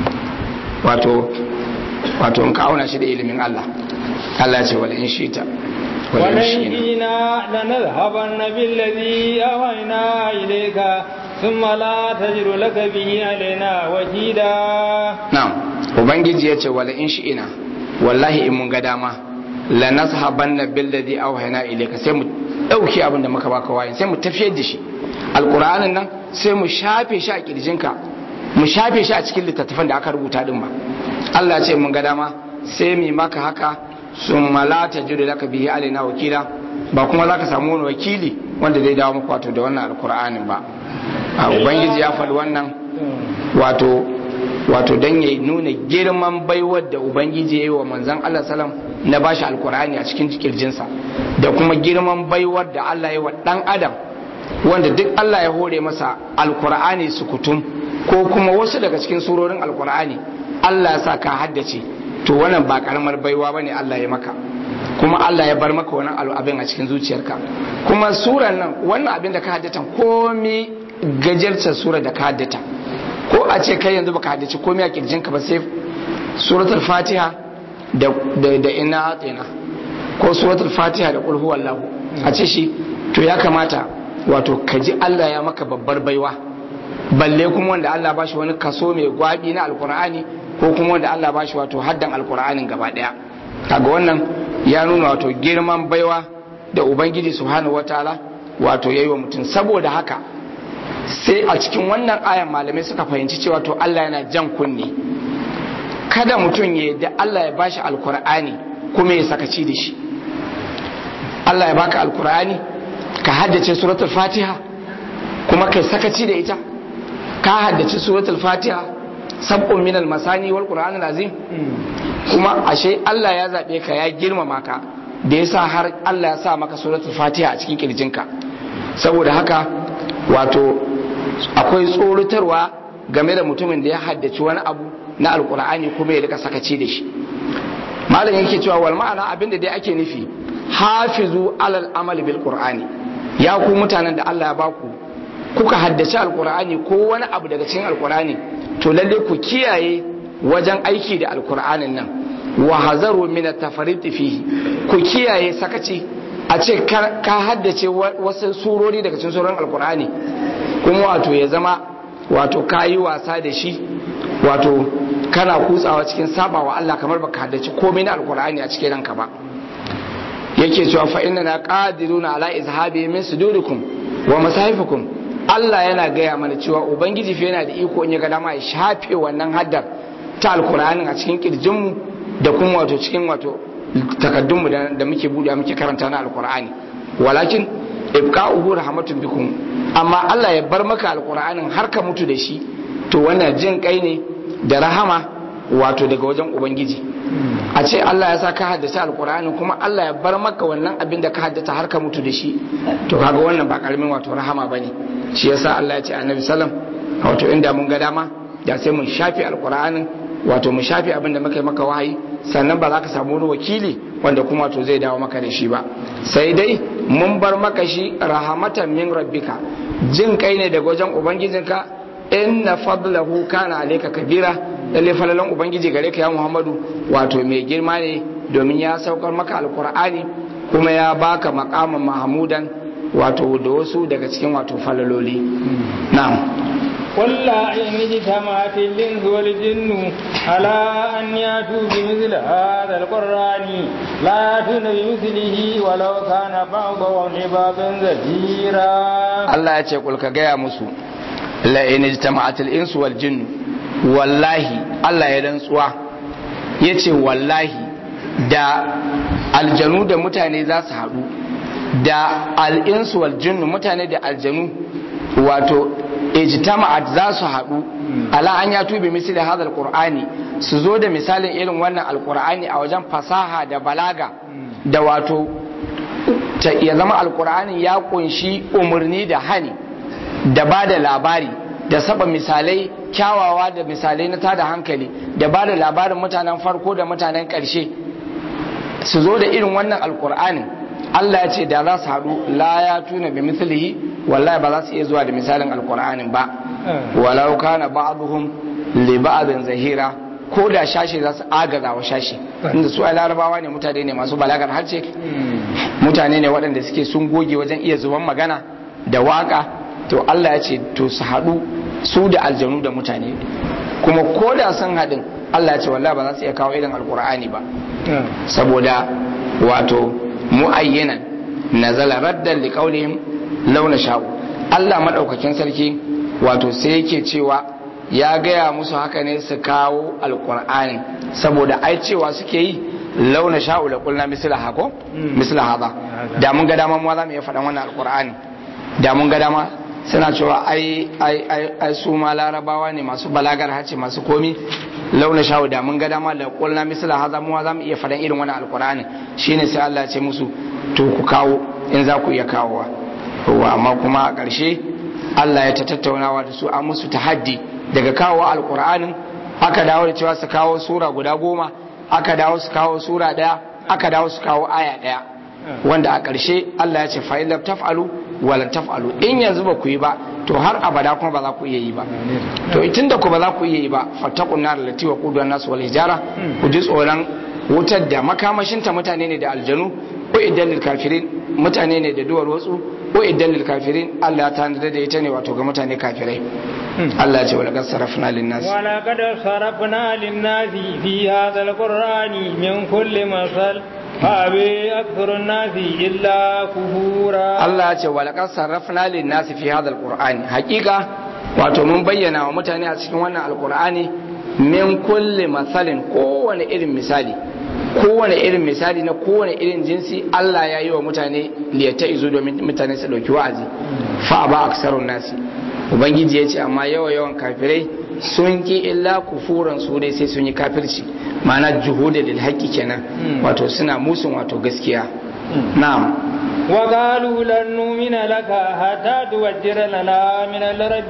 wato wato in ka auna shi da ilimin Allah Allah ya ce wala in shita ولن جئنا لنذهبن بالذي أوحينا إليك ثم لا تجد لك به علينا وكيلا na'am ubangiji ya ce wala in shi'ina wallahi in mun ga dama la nashabanna billadhi awhayna ilayka sai mu dauki abin da muka baka wayin sai mu tafiyar da shi alqur'anin nan sai mu shafe shi a kirjinka mu shafe shi a cikin littattafan da aka rubuta din ba Allah ya ce mun ga dama sai mu maka haka summa la tajidu laka bihi alaina wakila ba kuma zaka samu wani wakili wanda zai dawo maka wato da wannan alqur'anin ba a ubangiji ya faɗi wannan wato wato don ya nuna girman baiwar da ubangiji ya yi wa manzan Allah salam na bashi alkur'ani a cikin kirjinsa da kuma girman baiwar da Allah ya wa dan adam wanda duk Allah ya hore masa alkur'ani sukutum ko kuma wasu daga cikin surorin alkur'ani Allah ya sa ka haddace to wannan ba karamar baiwa bane Allah ya maka kuma Allah ya bar maka wannan abin a cikin zuciyarka kuma suran nan wannan abin da ka haddata komai gajarta sura da ka haddata ko a ce kai yanzu baka haddace komai a kirjinka ba sai suratul fatiha da da, da inna atina ko suratul fatiha da qul huwallahu a ce shi to ya kamata wato ka ji Allah ya maka babbar baiwa balle kuma wanda Allah ba shi wani kaso mai gwabi na alkur'ani ko kuma wanda Allah ba shi wato haddan alkur'anin gaba daya kaga wannan ya nuna wato girman baiwa da ubangiji subhanahu wataala wato yayi wa mutum saboda haka sai a cikin wannan ayan malamai suka fahimci cewa to Allah yana jan kunne kada mutum ya da Allah ya bashi alkur'ani kuma ya sakaci da shi Allah ya baka alkur'ani ka haddace suratul fatiha kuma kai sakaci da ita ka haddace suratul fatiha sab'un min al-masani wal qur'an azim kuma ashe Allah ya zabe ka ya girmama ka da yasa har Allah ya sa maka suratul fatiha a cikin kirjinka saboda haka wato akwai tsorotarwa game da mutumin da ya haddace wani abu na alkur'ani kuma ya rika sakaci da shi malam yake cewa wal ma'ana abinda dai ake nufi hafizu alal amal bil qur'ani ya ku mutanen da Allah ya baku kuka haddace alkur'ani ko wani abu daga cikin alkur'ani to lalle ku kiyaye wajen aiki da alkur'anin nan wa hazaru min at-tafarrit fihi ku kiyaye sakaci a ce ka haddace wasu surori daga cikin surorin alkur'ani kuma wato ya zama wato kayi wasa da shi wato kana kutsawa cikin sabawa Allah kamar baka haddace komai na alkur'ani a cikin ranka ba yake cewa fa inna na qadiruna ala izhabi min sudurikum wa masahifikum Allah yana gaya mana cewa ubangiji fa yana da iko in ya ga dama ya shafe wannan haddar ta alkur'ani a cikin kirjinmu da kuma wato cikin wato takaddunmu da muke buɗe muke karanta na alkur'ani walakin ibqa'uhu rahmatun bikum amma Allah ya bar maka alkur'anin har ka mutu da shi to wannan jin kai ne da rahama wato daga wajen ubangiji a ce Allah ya sa ka haddace alkur'ani kuma Allah ya bar maka wannan abin da ka haddata har ka mutu da shi to kaga wannan ba karamin wato rahama bane shi yasa Allah ya ce annabi sallam wato inda mun ga dama da sai mun shafe alkur'anin wato mu shafe abin da muka yi maka wahayi sannan ba za ka samu wani wakili wanda kuma to zai dawo maka da shi ba sai dai mun bar maka shi rahamatan min rabbika jin kai ne daga wajen ubangijinka inna fadlahu kana alayka kabira lalle falalan ubangiji gare ka ya muhammadu wato mai girma ne domin ya saukar maka alqur'ani kuma ya baka maqaman mahmudan wato da wasu daga cikin wato falaloli na'am قل لا إن اجتمعت الإنس والجن على أن يأتوا بمثل هذا القرآن لا يأتون بمثله ولو كان بعضهم لبعض ظهيرا الله يقول كجاء مسو لا إن اجتمعت الإنس والجن والله الله يرنسوا yace wallahi da aljanu da mutane za su haɗu da al'insu wal jinnu mutane da aljanu wato ijtama'at za su haɗu ala an ya tubi misali hadal qur'ani su zo da misalin irin wannan alqur'ani a wajen fasaha da balaga da wato ya zama alqur'ani ya kunshi umarni da hani da ba da labari da saba misalai kyawawa da misalai na tada hankali da ba da labarin mutanen farko da mutanen ƙarshe su zo da irin wannan alqur'anin Allah ya ce da za su haɗu la ya tuna bi mislihi wallahi ba za su iya zuwa da misalin alkur'anin ba walau kana ba'dhum li ba'dhin zahira ko da shashi za su agaza wa shashi inda su ai larabawa ne mutane ne masu balagar harce mutane ne waɗanda suke sun goge wajen iya zuban magana da waka to Allah ya ce to su haɗu su da aljanu da mutane kuma ko da sun haɗin Allah ya ce wallahi ba za su iya kawo irin alkur'ani ba saboda wato mu'ayyanan nazala raddan liqaulihim launa sha'u Allah maɗaukakin sarki wato sai yake cewa ya gaya musu haka ne su kawo alƙur'ani saboda ai cewa suke yi launa sha'u da kulna misla hako misla haza da mun ga dama mu za mu iya faɗan wannan alƙur'ani da mun ga dama suna cewa ai ai ai ai su ma larabawa ne masu balagar hace masu komi launa sha'u da mun ga dama da kulna misla haza mu za mu iya faɗan irin wannan alƙur'ani shine sai Allah ya ce musu to ku kawo in za ku iya kawowa wa amma kuma a ƙarshe Allah ya ta tattaunawa da su an musu tahaddi daga kawo alƙur'anin aka dawo da cewa su kawo sura guda goma aka dawo su kawo sura ɗaya aka dawo su kawo aya ɗaya wanda a ƙarshe Allah ya ce fa'in lam taf'alu wa lam taf'alu in yanzu ba ku yi ba to har abada kuma ba za ku iya yi ba to tun da ku ba za ku iya yi ba fattaqun nar lati wa qudu nasu wal hijara ku ji tsoron wutar da makamashinta mutane ne da aljanu ko idan lil kafirin mutane ne da duwar watsu ko idan lil kafirin Allah ta nada da ita ne wato ga mutane kafirai Allah ya ce wala qad sarafna lin nas wala qad sarafna lin nas fi hadha al qur'ani min kulli masal فأبي أكثر الناس إلا كفورا الله يقول ولقد صرفنا للناس في هذا القرآن حقيقة wato mun bayyana wa mutane a cikin wannan alkur'ani min kulli matsalin kowane irin misali kowane irin misali na kowane irin jinsi Allah ya yi wa mutane liyata izo domin mutane su dauki wa'azi fa ba aksarun nasi ubangiji ya ce amma yawa yawan kafirai sun ki illa kufuran su dai sai sun yi kafirci ma'ana juhuda lil haqqi kenan wato suna musun wato gaskiya na'am وقالوا لن نؤمن لك حتى توجر لنا من الأرض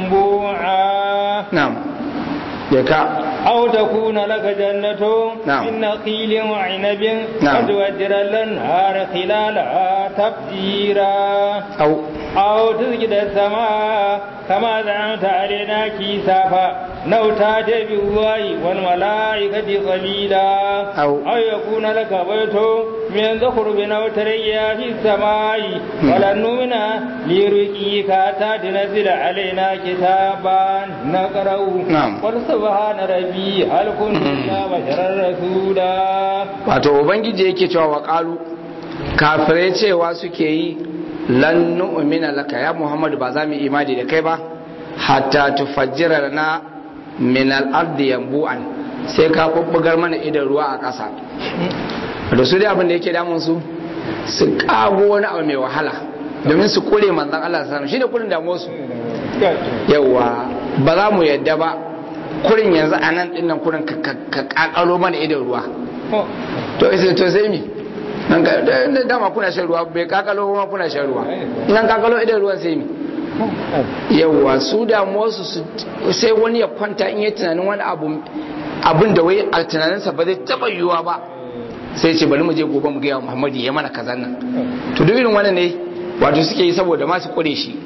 ينبوعا نعم يكا أو تكون لك جنة نعم. من نخيل وعنب نعم. فتوجر الأنهار خلالها تفجيرا أو أو تسجد السماء كما زعمت علينا كيسافا لو تاتي بالله والملائكة قليلا أو- أو يكون لك بيت من زخرف أو تريا في السماء ولن نؤمن لرقيك حتى تنزل علينا كتابا نقرأه نعم. قل سبحان ربي هل كنت إلا بشرا رسولا wato ubangiji yake cewa wa qalu kafirai cewa suke yi lan nu'mina laka ya muhammadu ba za mu yi imani da kai ba hatta tufajjira lana min al-ardi yanbu'an sai ka bubbugar mana idan ruwa a ƙasa da su dai abin da yake damun su su kago wani abu mai wahala domin su kure manzon Allah sallallahu alaihi wasallam shine kurin damuwar su yawa ba za mu yadda ba kurin yanzu a nan dinnan kurin ka- ka ka kakalo mana idan ruwa to isa to sai mi nan ka da- da- dama kuna shan ruwa bai kakalo ma kuna shan ruwa nan kakalo idan ruwan sai mi yawa su damuwarsu su sai wani ya kwanta in yi tunanin wani abu abin da wai a tunaninsa ba zai taba yiwuwa ba sai ce bari mu je gobe mu gaya wa muhammadu ya mana kazan nan to duk irin wannan ne wato suke yi saboda ma su kure shi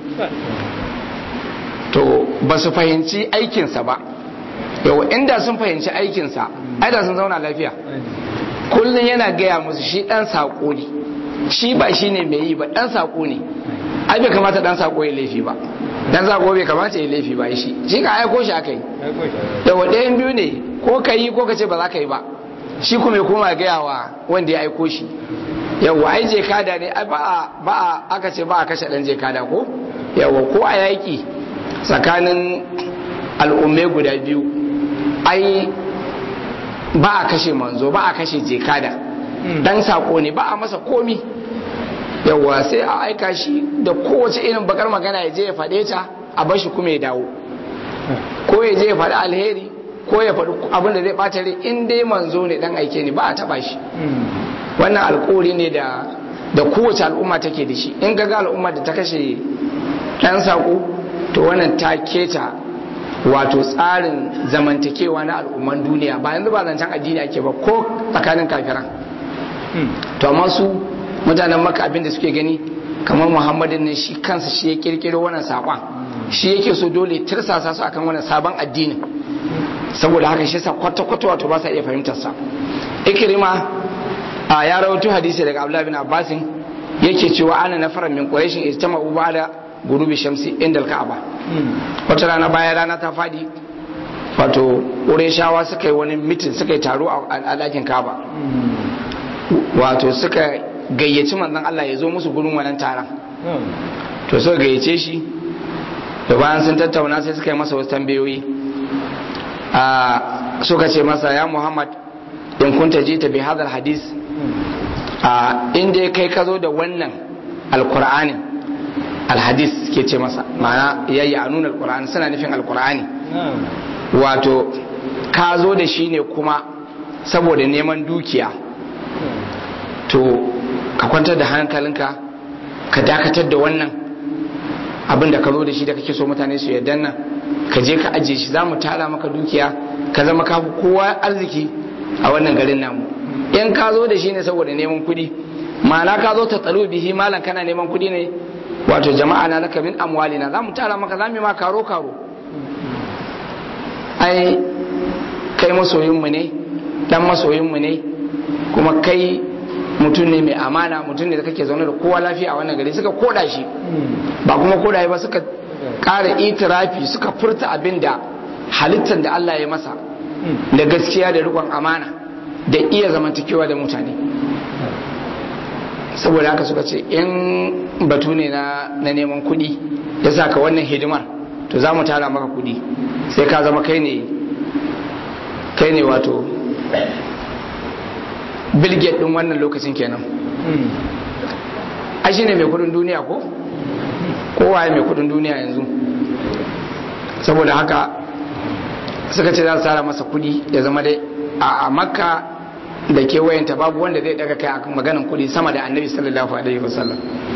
to ba su fahimci aikinsa ba yawa inda sun fahimci aikinsa ai da sun zauna lafiya kullum yana gaya musu shi dan sako ne shi ba shi ne mai yi ba dan sako ne ai bai kamata dan sako ya laifi ba dan sako bai kamata ya laifi ba shi shi ka aiko shi aka yi yawa ɗayan biyu ne ko ka yi ko ka ce ba za ka yi ba shi kuma ya koma gaya wa wanda ya aiko shi yawa ai je kada ne ai ba a ba a aka ce ba a kashe dan je kada ko yawa ko a yaki tsakanin al'ummai guda biyu ai ba a kashe manzo ba a kashe je kada dan sako ne ba a masa komi yawa sai a aika shi da kowace irin bakar magana ya je ya faɗe ta a bashi kuma ya dawo ko ya je ya faɗi alheri ko ya faɗi abin da zai ɓata rai in dai manzo ne dan aike ne ba a taɓa shi wannan alkawari ne da da kowace al'umma take da shi in ga al'umma da ta kashe ɗan sako to wannan ta keta wato tsarin zamantakewa na al'umman duniya ba yanzu ba zancen addini ake ba ko tsakanin kafiran to amma su mutanen maka abin da suke gani kamar muhammadin ne shi kansa shi ya kirkiro wannan saƙon shi yake so dole tirsasa su akan wannan sabon addinin saboda haka shi sa kwata-kwata wato ba sa iya fahimtar sa ikrima a ya rawaito hadisi daga abdullahi bin abbasin yake cewa ana nafaran min quraishin ijtama'u ba'da gurubi shamsi inda al-ka'aba wata rana bayan rana ta fadi wato qurayshawa suka yi wani mitin suka yi taro a ɗakin ka'aba wato suka gayyaci manzon Allah ya zo musu gurin wannan taron to suka gayyace shi da bayan sun tattauna sai suka yi masa wasu tambayoyi a suka ce masa ya Muhammad in kunta jita bi hadal hadis a inda kai ka zo da wannan alkur'anin alhadis ke ce masa ma'ana yayi a nuna alkur'ani suna nufin alkur'ani wato ka zo da shi ne kuma saboda neman dukiya to ka kwantar da hankalinka ka dakatar da wannan abin da ka zo da shi da kake so mutane su yarda nan ka je ka ajiye shi za mu tara maka dukiya ka zama ka kowa arziki a wannan garin namu in ka zo da shi ne saboda neman kuɗi ma'ana ka zo ta tsalo bihi malam kana neman kuɗi ne wato jama'a na laka min amwalina za mu tara maka za mu yi ma karo karo ai kai masoyinmu ne dan masoyinmu ne kuma kai mutum ne mai amana mutum ne da kake zaune da kowa lafiya a wannan gari suka koda shi ba kuma koda ba suka ƙara itirafi suka furta abin da halittar da Allah ya masa da gaskiya da rikon amana da iya zamantakewa da mutane saboda haka suka ce in batu ne na neman kuɗi ya sa ka wannan hidimar to za mu tara maka kuɗi sai ka zama kai ne kai ne wato bilget ɗin wannan lokacin kenan ai ne mai kudin duniya ko kowa mai kudin duniya yanzu saboda haka suka ce za su tara masa kudi ya zama dai a makka da kewayenta babu wanda zai daga kai akan maganin kudi sama da annabi sallallahu alaihi wasallam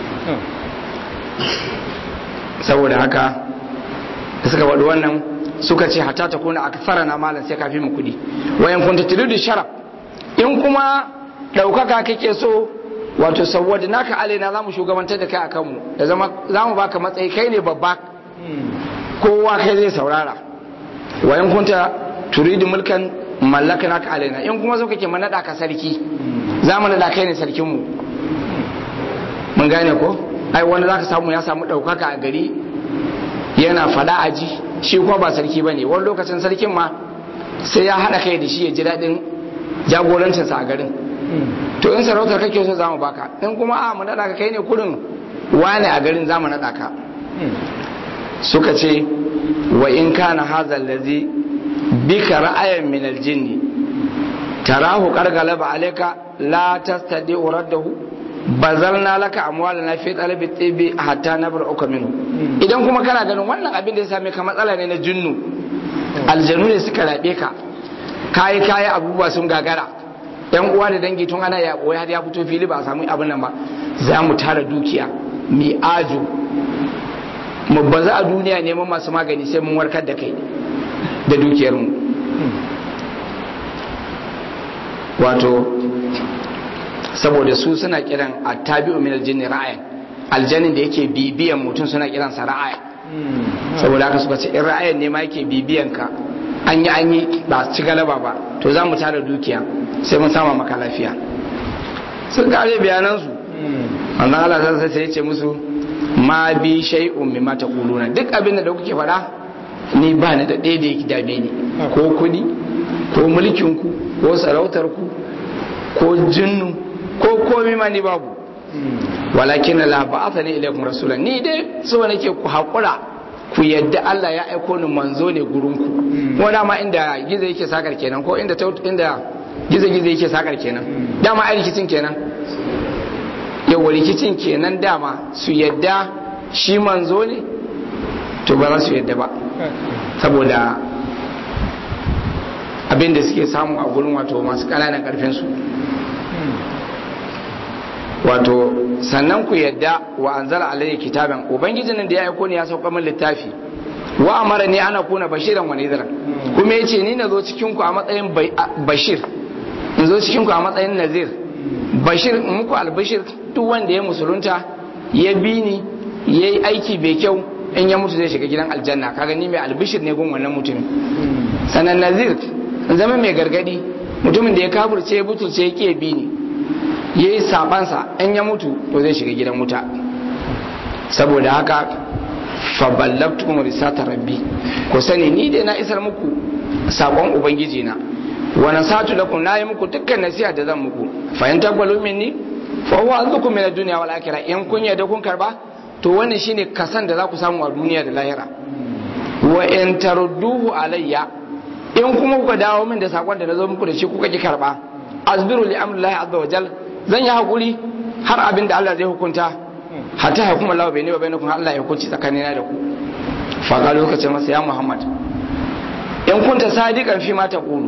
saboda haka da suka faɗi wannan suka ce hata ta kuna aka fara na malam sai kafi mu kudi wayan kunta turidu sharaf in kuma ɗaukaka kake so wato saboda naka alaina zamu shugabantar da kai akan mu da zama zamu baka matsayi kai ne babba kowa kai zai saurara wa in kunta turidu mulkan mallaka naka alaina in kuma so kake manada ka sarki zamu nada kai ne sarkin mu mun gane ko ai wanda zaka samu ya samu daukaka a gari yana fada aji shi kuma ba sarki bane wani lokacin sarkin ma sai ya hada kai da shi ya ji dadin jagorancinsa a garin to in sarautar kake so zamu baka in kuma a mu nada ka kai ne kurin wane a garin zamu nada ka suka ce wa in kana hadha allazi bika ra'ayan min aljinni tarahu qargalaba alayka la tastadi raddahu bazalna laka amwalana fi talabi tibi hatta nabra'uka minhu idan kuma kana ganin wannan abin da ya same ka matsala ne na jinnu aljanu ne suka rabe ka kayi kayi abubuwa sun gagara yan uwa da dangi tun ana ya har ya fito fili ba a samu abin nan ba za mu tara dukiya mi ajo mu baza a duniya neman masu magani sai mun warkar da kai da dukiyarmu wato saboda su suna kiran attabi'u min aljinni ra'ayan aljannin da yake bibiyan mutum suna kiran sa ra'ayan saboda haka suka ce in ra'ayan ne ma yake bibiyan ka an yi an yi ba ci galaba ba to za mu tara dukiya sai mun sama maka lafiya sun kare bayanan su wannan Allah sai sai ya ce musu ma bi shay'un mimma taquluna duk abin da kuke faɗa ni ba ni da ɗaya da yake dame ni ko kuɗi ko mulkin ku ko sarautar ku ko jinnu ko komi ma ni babu walakin la ba'athani ilaykum rasulan ni dai so nake ku hakura ku yadda Allah ya aiko ni manzo ne gurin ku ko dama inda gizo yake sakar kenan ko inda inda gizo gizo yake sakar kenan dama ai rikicin kenan yawa rikicin kenan dama su yadda shi manzo ne to ba za su yadda ba saboda abin da suke samu a gurin wato masu ƙananan ƙarfin su wato sannan ku yadda wa anzala alayhi kitaban ubangijin da ya aiko ne ya sauka min littafi wa amara ni ana kuna bashiran wa nadhiran kuma yace ni nazo cikin ku a matsayin bashir in zo cikin ku a matsayin nazir bashir muku albashir duk wanda ya musulunta ya bi ni yayi aiki bai kyau in ya mutu zai shiga gidan aljanna kaga ni mai albishir ne gun wannan mutumin sanan nazir zama mai gargadi mutumin da ya kafirce ya butulce ya ke bi ni ya yi sabansa in ya mutu to zai shiga gidan wuta saboda haka faballabtukum risata rabbi ku sani ni dai na isar muku sakon ubangiji na wa nasatu lakum na yi muku dukkan nasiha da zan muku fa in taqbalu minni fa huwa azukum min ad-dunya wal akhirah in kun yarda kun karba to wannan shine kasan da za ku samu a duniya da lahira wa in tarudduhu alayya in kuma kuka dawo min da sakon da na zo muku da shi kuka ki karba azbiru li amrillahi azza wa jal zan yi hakuri har abin da Allah zai hukunta hatta hukuma Allah bai ne wa bainakum Allah ya hukunci tsakanina da ku fa ga lokacin masa ya Muhammad in kunta sadiqan fi ma taqulu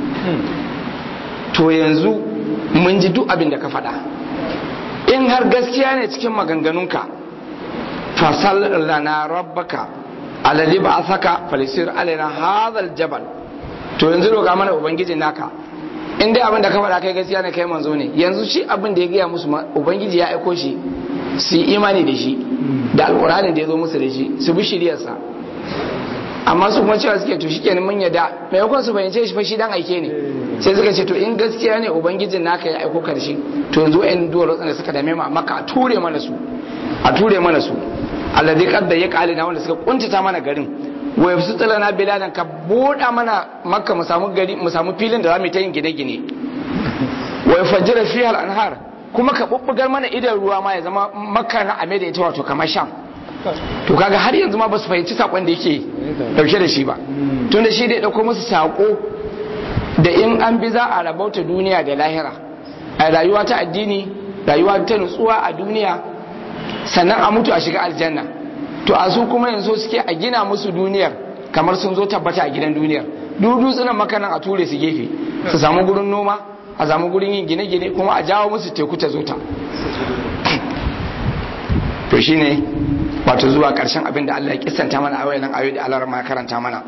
to yanzu mun ji duk abin da ka faɗa in har gaskiya ne cikin maganganunka fasal lana rabbaka alladhi ba'athaka falisir alaina hadha aljabal to yanzu roƙa mana ubangiji naka in dai abin da ka faɗa kai gaskiya ne kai manzo ne yanzu shi abin da ya gaya musu ubangiji ya aiko shi su yi imani da shi da alƙur'anin da ya zo musu da shi su bi shiriyarsa amma su kuma cewa suke to shi kenan mun yadda maimakon su fahimce shi fa shi dan aike ne sai suka ce to in gaskiya ne ubangijin naka ya aiko karshe to yanzu ɗan duwar da suka dame mu amma ka ture mana su a ture mana su alladhi qadda ya qalina wanda suka kuntata mana garin wa yafsutu lana biladan ka buɗa mana makka mu samu gari mu samu filin da za mu ta yin gine-gine wa yafajjira fiha al-anhar kuma ka bubbugar mana idan ruwa ma ya zama makka na ame da ita wato kamar sham to kaga har yanzu ma ba su fahimci sakon da yake dauke da shi ba tun da shi da ya dauko musu sako da in an bi za a rabauta duniya da lahira a rayuwa ta addini rayuwa ta nutsuwa a duniya sannan a mutu a shiga aljanna to a su kuma yanzu suke a gina musu duniyar kamar sun zo tabbata a gidan duniyar duk dutsunan makanan a ture su gefe su samu gurin noma a samu gurin yin gine-gine kuma a jawo musu teku ta zo ta to shine wato zuwa karshen abin da Allah ya kissanta mana a wayannan ayoyi da Allah ma karanta mana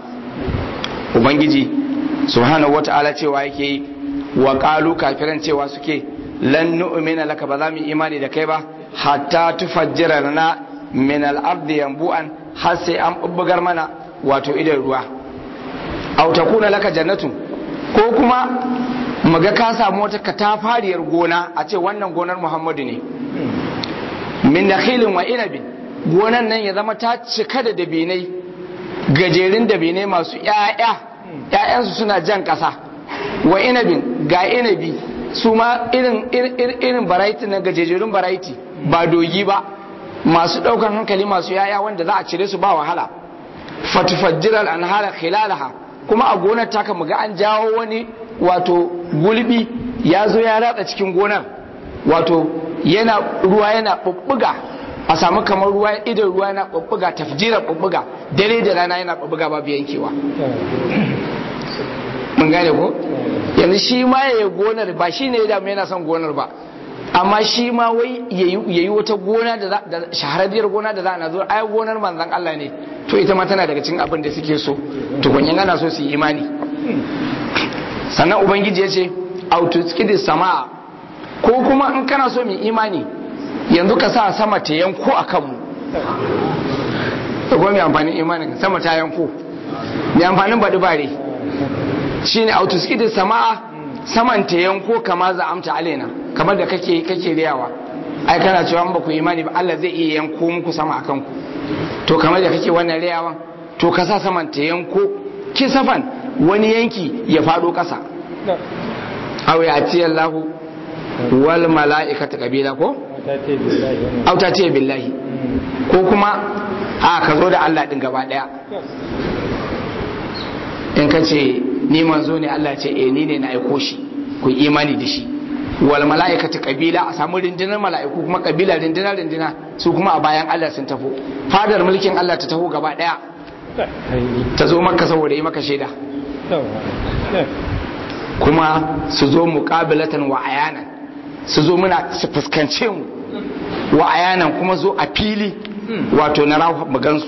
ubangiji subhanahu wata'ala cewa yake yi wa qalu kafiran cewa suke lan nu'mina laka ba za mu imani da kai ba hatta tufajjira lana min al-ardi yanbu'an har sai an bubbugar mana wato idan ruwa aw takuna laka jannatu ko kuma muga ka samu wata katafariyar gona a ce wannan gonar Muhammadu ne min nakhilin wa inabin gonan nan ya zama ta cika da dabinai gajerun dabinai masu ƴaƴa ƴaƴansu suna jan ƙasa wa inabin ga inabi su ma irin irin variety na gajejerun variety ba dogi ba masu ɗaukar hankali masu ƴaƴa wanda za a cire su ba wahala fatufajjiral anhara khilalaha kuma a gonar taka muga an jawo wani wato gulbi ya zo ya ratsa cikin gonar wato yana ruwa yana bubbuga a samu kamar ruwa idan ruwa yana bubbuga tafjira bubbuga dare da rana yana bubbuga babu yankewa mun gane ko yanzu shi ma ya yi gonar ba shi ne ya damu yana son gonar ba amma shi ma wai ya yi wata gona da shahararriyar gona da za a zo ai gonar manzan Allah ne to ita ma tana daga cikin abin da suke so to kunyan ana so su yi imani sannan ubangiji ya ce autoskidis sama'a ko kuma in kana so mai imani yanzu ka sa sama ta yanko a kanmu da kuma mai amfanin imanin sama ta yanko mai amfanin baɗi bare shi ne autoskidis sama'a saman ta yanko kama za amta alena kamar da kake kake riyawa ai kana cewa ba ku imani ba Allah zai iya yanko muku sama akan ku to kamar da kake wannan riyawan to ka sa saman ta yanko kisafan wani yanki ya fado kasa aw ya ci Allahu wal mala'ikata kabila ko aw ta ce billahi ko kuma a ka zo da Allah din gaba daya in ka ce ni manzo ne Allah ce eh ni ne na aiko shi ku imani da shi wal mala'ikatu kabila a samu rindinar mala'iku kuma kabila rindina rindina su kuma a bayan Allah sun tafo fadar mulkin Allah ta taho gaba daya ta zo maka saboda yi maka shaida kuma su zo muqabilatan wa ayanan su zo muna su fuskance mu wa ayanan kuma zo a fili wato na rahu magansu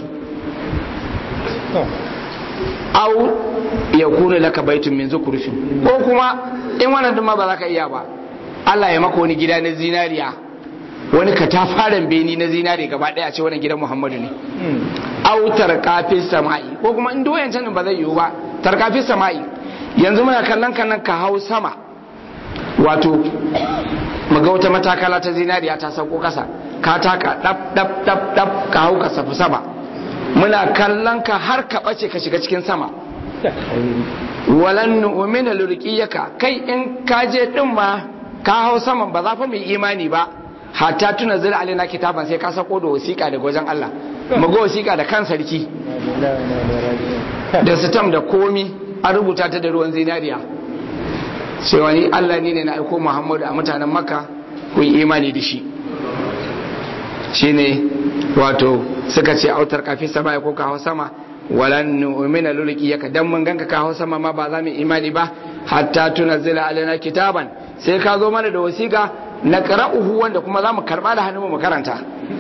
au ya kuna laka baitun min zukurfin ko kuma in wannan duma ba za ka iya ba Allah ya maka wani gida na zinariya wani katafaren beni na zinari gaba daya ce wannan gidan Muhammadu ne au tarkafin sama'i ko kuma in doyan can ba zai yiwu ba tarkafin sama'i yanzu muna kallon kallon ka hau sama wato muga wata matakala ta zinariya ta sauko kasa ka taka dab dab dab dab ka hau ka safi sama muna kallon ka har ka bace ka shiga cikin sama walan nu'mina lurqiyaka kai in ka je din ma ka hau saman ba za fa mu imani ba hatta tuna zira alina kitaban sai ka sako da wasiƙa daga wajen Allah mu ga wasiƙa da kan sarki da sitam da komi an rubuta ta da ruwan zinariya sai wani Allah ne ne na aiko Muhammadu a mutanen Makka ku yi imani da shi shine wato suka ce autar kafin sama ko ka hau sama walan nu'mina lulqiyaka dan mun ganka ka hau sama ma ba za mu imani ba hatta tunzila alaina kitaban sai ka zo mana da wasiƙa na qara'uhu wanda kuma za mu karba da hannun mu karanta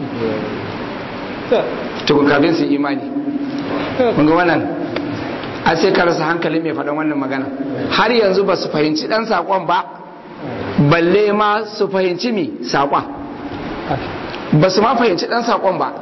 to kafin su imani mun ga wannan a sai ka rasa hankali mai faɗan wannan magana har yanzu ba su fahimci ɗan saƙon ba balle ma su fahimci mi saƙon ba su ma fahimci ɗan saƙon ba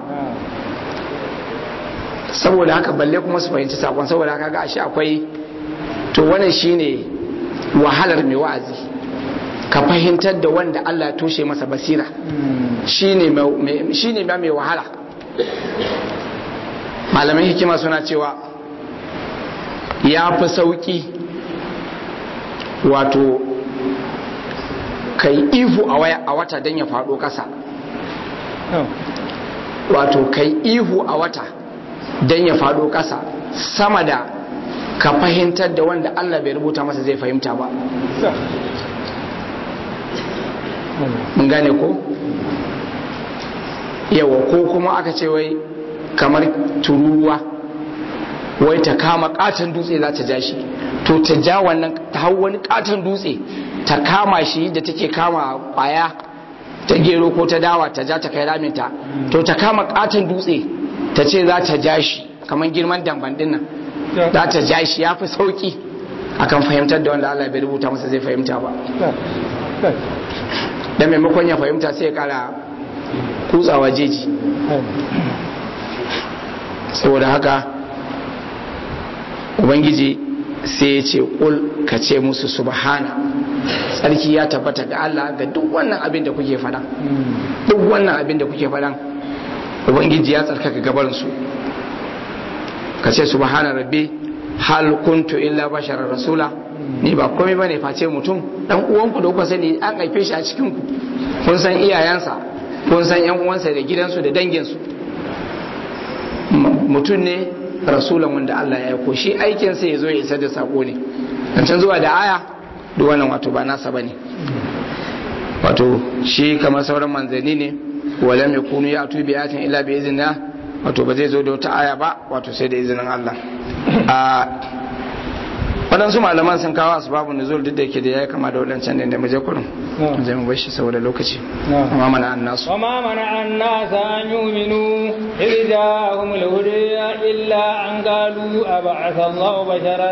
saboda haka balle kuma su fahimci saƙon saboda haka ga ashe akwai to wannan shine wahalar mai wa'azi ka fahimtar da wanda Allah ya toshe masa basira shine ma mai wahala malaman hikima suna cewa ya fi sauƙi wato kai ihu a wata don ya faɗo ƙasa wato kai ihu a wata don ya faɗo ƙasa sama da ka fahimtar da wanda Allah bai rubuta masa zai fahimta ba mun gane ko yawa ko kuma aka ce wai kamar tururuwa wai ta kama katon dutse za ta ja shi to ta ja wannan ta hau wani katon dutse ta kama shi da take kama kwaya ta gero ko ta dawa ta ja ta kai raminta to ta kama katon dutse ta ce za ta ja shi kamar girman damban dinnan za ta ja shi ya fi sauki akan fahimtar da wanda Allah bai rubuta masa zai fahimta ba da maimakon ya fahimta sai ya kara kutsawa jeji saboda haka ubangiji sai ya ce ƙul ka ce musu subhana tsarki ya tabbata ga Allah ga duk wannan abin da kuke faɗa duk wannan abin da kuke faɗa ubangiji ya tsarkaka gabarinsu ka ce subhana rabbi hal kuntu illa basharar rasula ni ba komai bane face mutum dan uwanku da kuka sani an haife shi a cikin ku kun san iyayensa kun san yan uwansa da gidansu da danginsu mutum ne rasulan wanda Allah ya aiko shi aikinsa ya zo ya isar da sako ne dan can zuwa da aya duk wannan wato ba nasa bane wato shi kamar sauran manzanni ne wala mai kunu ya atu bi ayatin illa bi iznillah wato ba zai zo da wata aya ba wato sai da izinin Allah a waɗansu malaman sun kawo asbabun nuzul duk da yake da ya kama da waɗancan da mu je kurin zai mu bashi saboda lokaci amma mana annasu وما منع الناس أن يؤمنوا إذ جاءهم الهدى إلا أن قالوا أبعث الله بشرا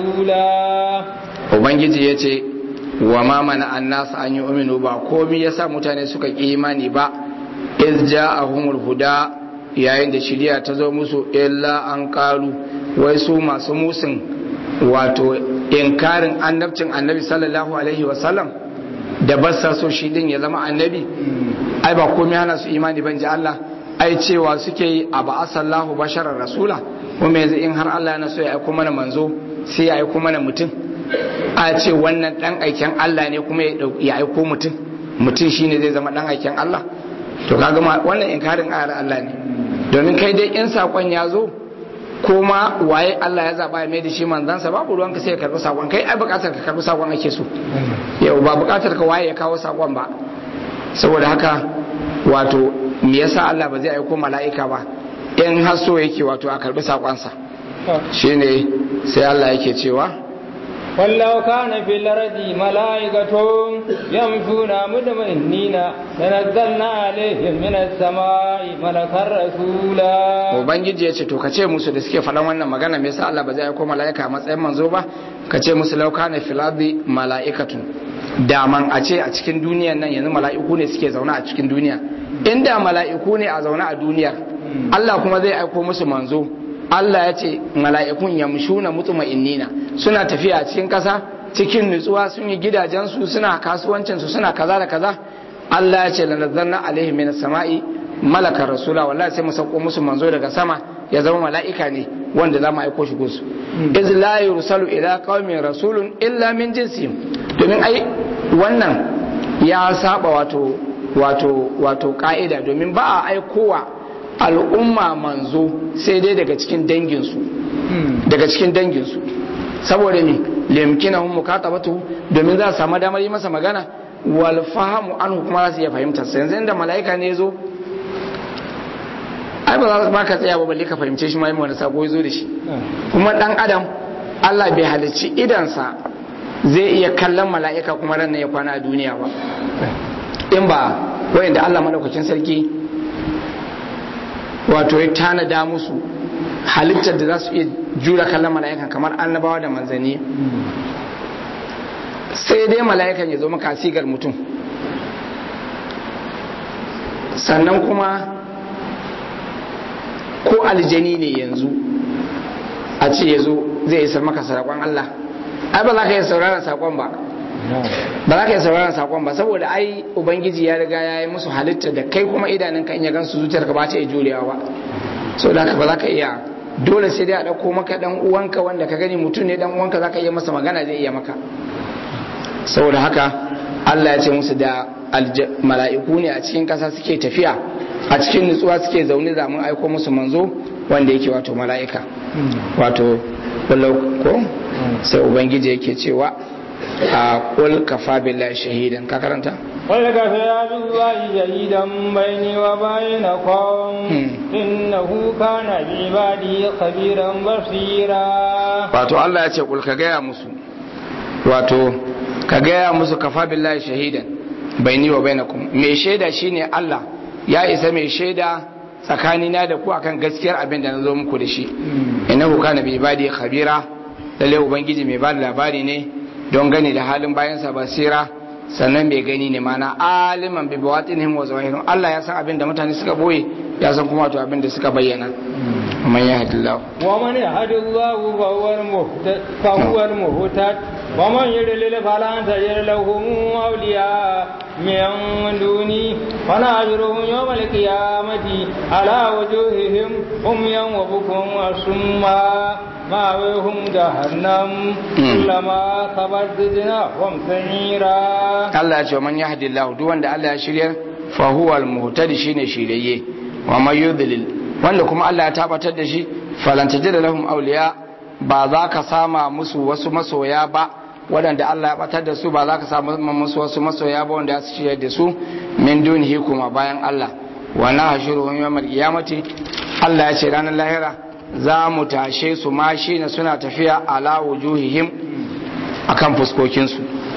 رسولا ubangiji ya ce wa ma mana annasu an yi uminu ba komi ya sa mutane suka ƙi imani ba iz ja'ahumul huda yayin da shiriya ta zo musu illa an kalu wai su masu musun wato inkarin annabcin annabi sallallahu alaihi wasallam da basa so shi din ya zama annabi ai ba komai hana su imani ban ji Allah ai cewa suke yi a ba asallahu basharar rasula kuma yanzu in har Allah yana so ya aiko mana manzo sai ya aiko mana mutum a ce wannan dan aiken Allah ne kuma ya aiko mutum mutum shine zai zama dan aiken Allah to kaga wannan inkarin ayar Allah ne domin kai dai in sakon ya zo kuma waye Allah ya zaba ya mai da shi manzansa babu ruwanka sai ka karbi sakon kai ai bukatar ka karbi sakon ake so yau ba bukatar ka waye ya kawo sakon ba saboda haka wato me yasa Allah ba zai aiko mala'ika ba in har so yake wato a karbi sakonsa shine sai Allah yake cewa ولو كان في الأرض ملائكة يمشون مطمئنين لنزلنا عليهم من السماء ملكا رسولا ubangiji ya ce to kace musu da suke faɗan wannan magana me yasa Allah ba zai aiko mala'ika a matsayin manzo ba kace musu law kana fil ardi mala'ikatun daman a ce a cikin duniyan nan yanzu mala'iku ne suke zaune a cikin duniya inda mala'iku ne a zaune a duniyar Allah kuma zai aiko musu manzo Allah ya ce mala'ikun yamshuna mutma'innina suna tafiya a cikin ƙasa cikin nutsuwa sun yi gidajensu suna kasuwancinsu suna kaza da kaza Allah ya ce lanazzalna alaihim minas sama'i malakar rasula wallahi sai mu sauko musu manzo daga sama ya zama mala'ika ne wanda za mu aiko shi gusu iz la yursalu ila qaumin rasulun illa min jinsihim domin ai wannan ya saba wato wato wato ka'ida domin ba a aikowa al'umma manzo sai dai daga cikin danginsu daga cikin danginsu saboda ne limkina hun mukatabatu domin za su samu damar yi masa magana wal fahamu an kuma za su iya fahimtar sa yanzu inda mala'ika ne zo ai ba za ba ka tsaya ba balle ka fahimce shi ma yi wani sako zo da shi kuma dan adam Allah bai halicci idansa zai iya kallon mala'ika kuma ran ya kwana a duniya ba in ba wayanda Allah madaukakin sarki wato ya tanada musu halittar da za su iya jura kallon mala'ikan kamar annabawa da manzanni sai dai mala'ikan ya zo maka sigar mutum sannan kuma ko aljani ne yanzu a ce ya zo zai isar maka saƙon Allah ai ba za ka yi sauraron saƙon ba ba za ka yi sauraron saƙon ba saboda ai ubangiji ya riga ya yi musu halitta da kai kuma idanunka in ya gansu zuciyar ka ba ta iya jurewa ba so da ba za ka iya dole sai dai a ɗauko maka ɗan uwanka wanda ka gani mutum ne ɗan uwanka za ka iya masa magana zai iya maka saboda haka Allah ya ce musu da mala'iku ne a cikin ƙasa suke tafiya a cikin nutsuwa suke zaune za mu aiko musu manzo wanda yake wato mala'ika wato ko sai ubangiji yake cewa a kul kafa billahi shahidan ka karanta قل كفى بالله شهيدا بيني وبينكم إنه كان بعباده خبيرا بصيرا wato Allah ya ce kul ka gaya musu wato ka gaya musu kafa billahi shahidan baini wa bainakum mai shaida shine Allah ya isa mai shaida tsakanina da ku akan gaskiyar abin da na zo muku da shi innahu kana bi ibadi khabira lalle ubangiji mai bada labari ne don gani da halin bayansa basira sannan mai gani ne mana aliman bi bawatinihim wa zawahirihim Allah ya san abin da mutane suka boye ya san kuma to abin da suka bayyana man yahdillahu ومن يهد الله فهو المهتد فهو المهتد ومن يضلل فلن تجد لهم أولياء من دوني ونحشرهم يوم القيامة على وجوههم عميا وبكم وصما مأويهم جهنم كلما خبت زدناهم سعيرا Allah ya ce man yahdillahu duk wanda Allah ya shirya fa huwa al-muhtadi shine shiryayye wa man yudlil wanda kuma Allah ya tabbatar da shi falan tajida lahum awliya ba za ka sama musu wasu masoya ba waɗanda Allah ya batar da su ba za ka samu musu wasu masoya ba wanda su shirya da su min dunihi kuma bayan Allah wa na hashiruhum yawmal qiyamati Allah ya ce ranar lahira za mu tashe su ma shine suna tafiya ala wujuhihim akan fuskokinsu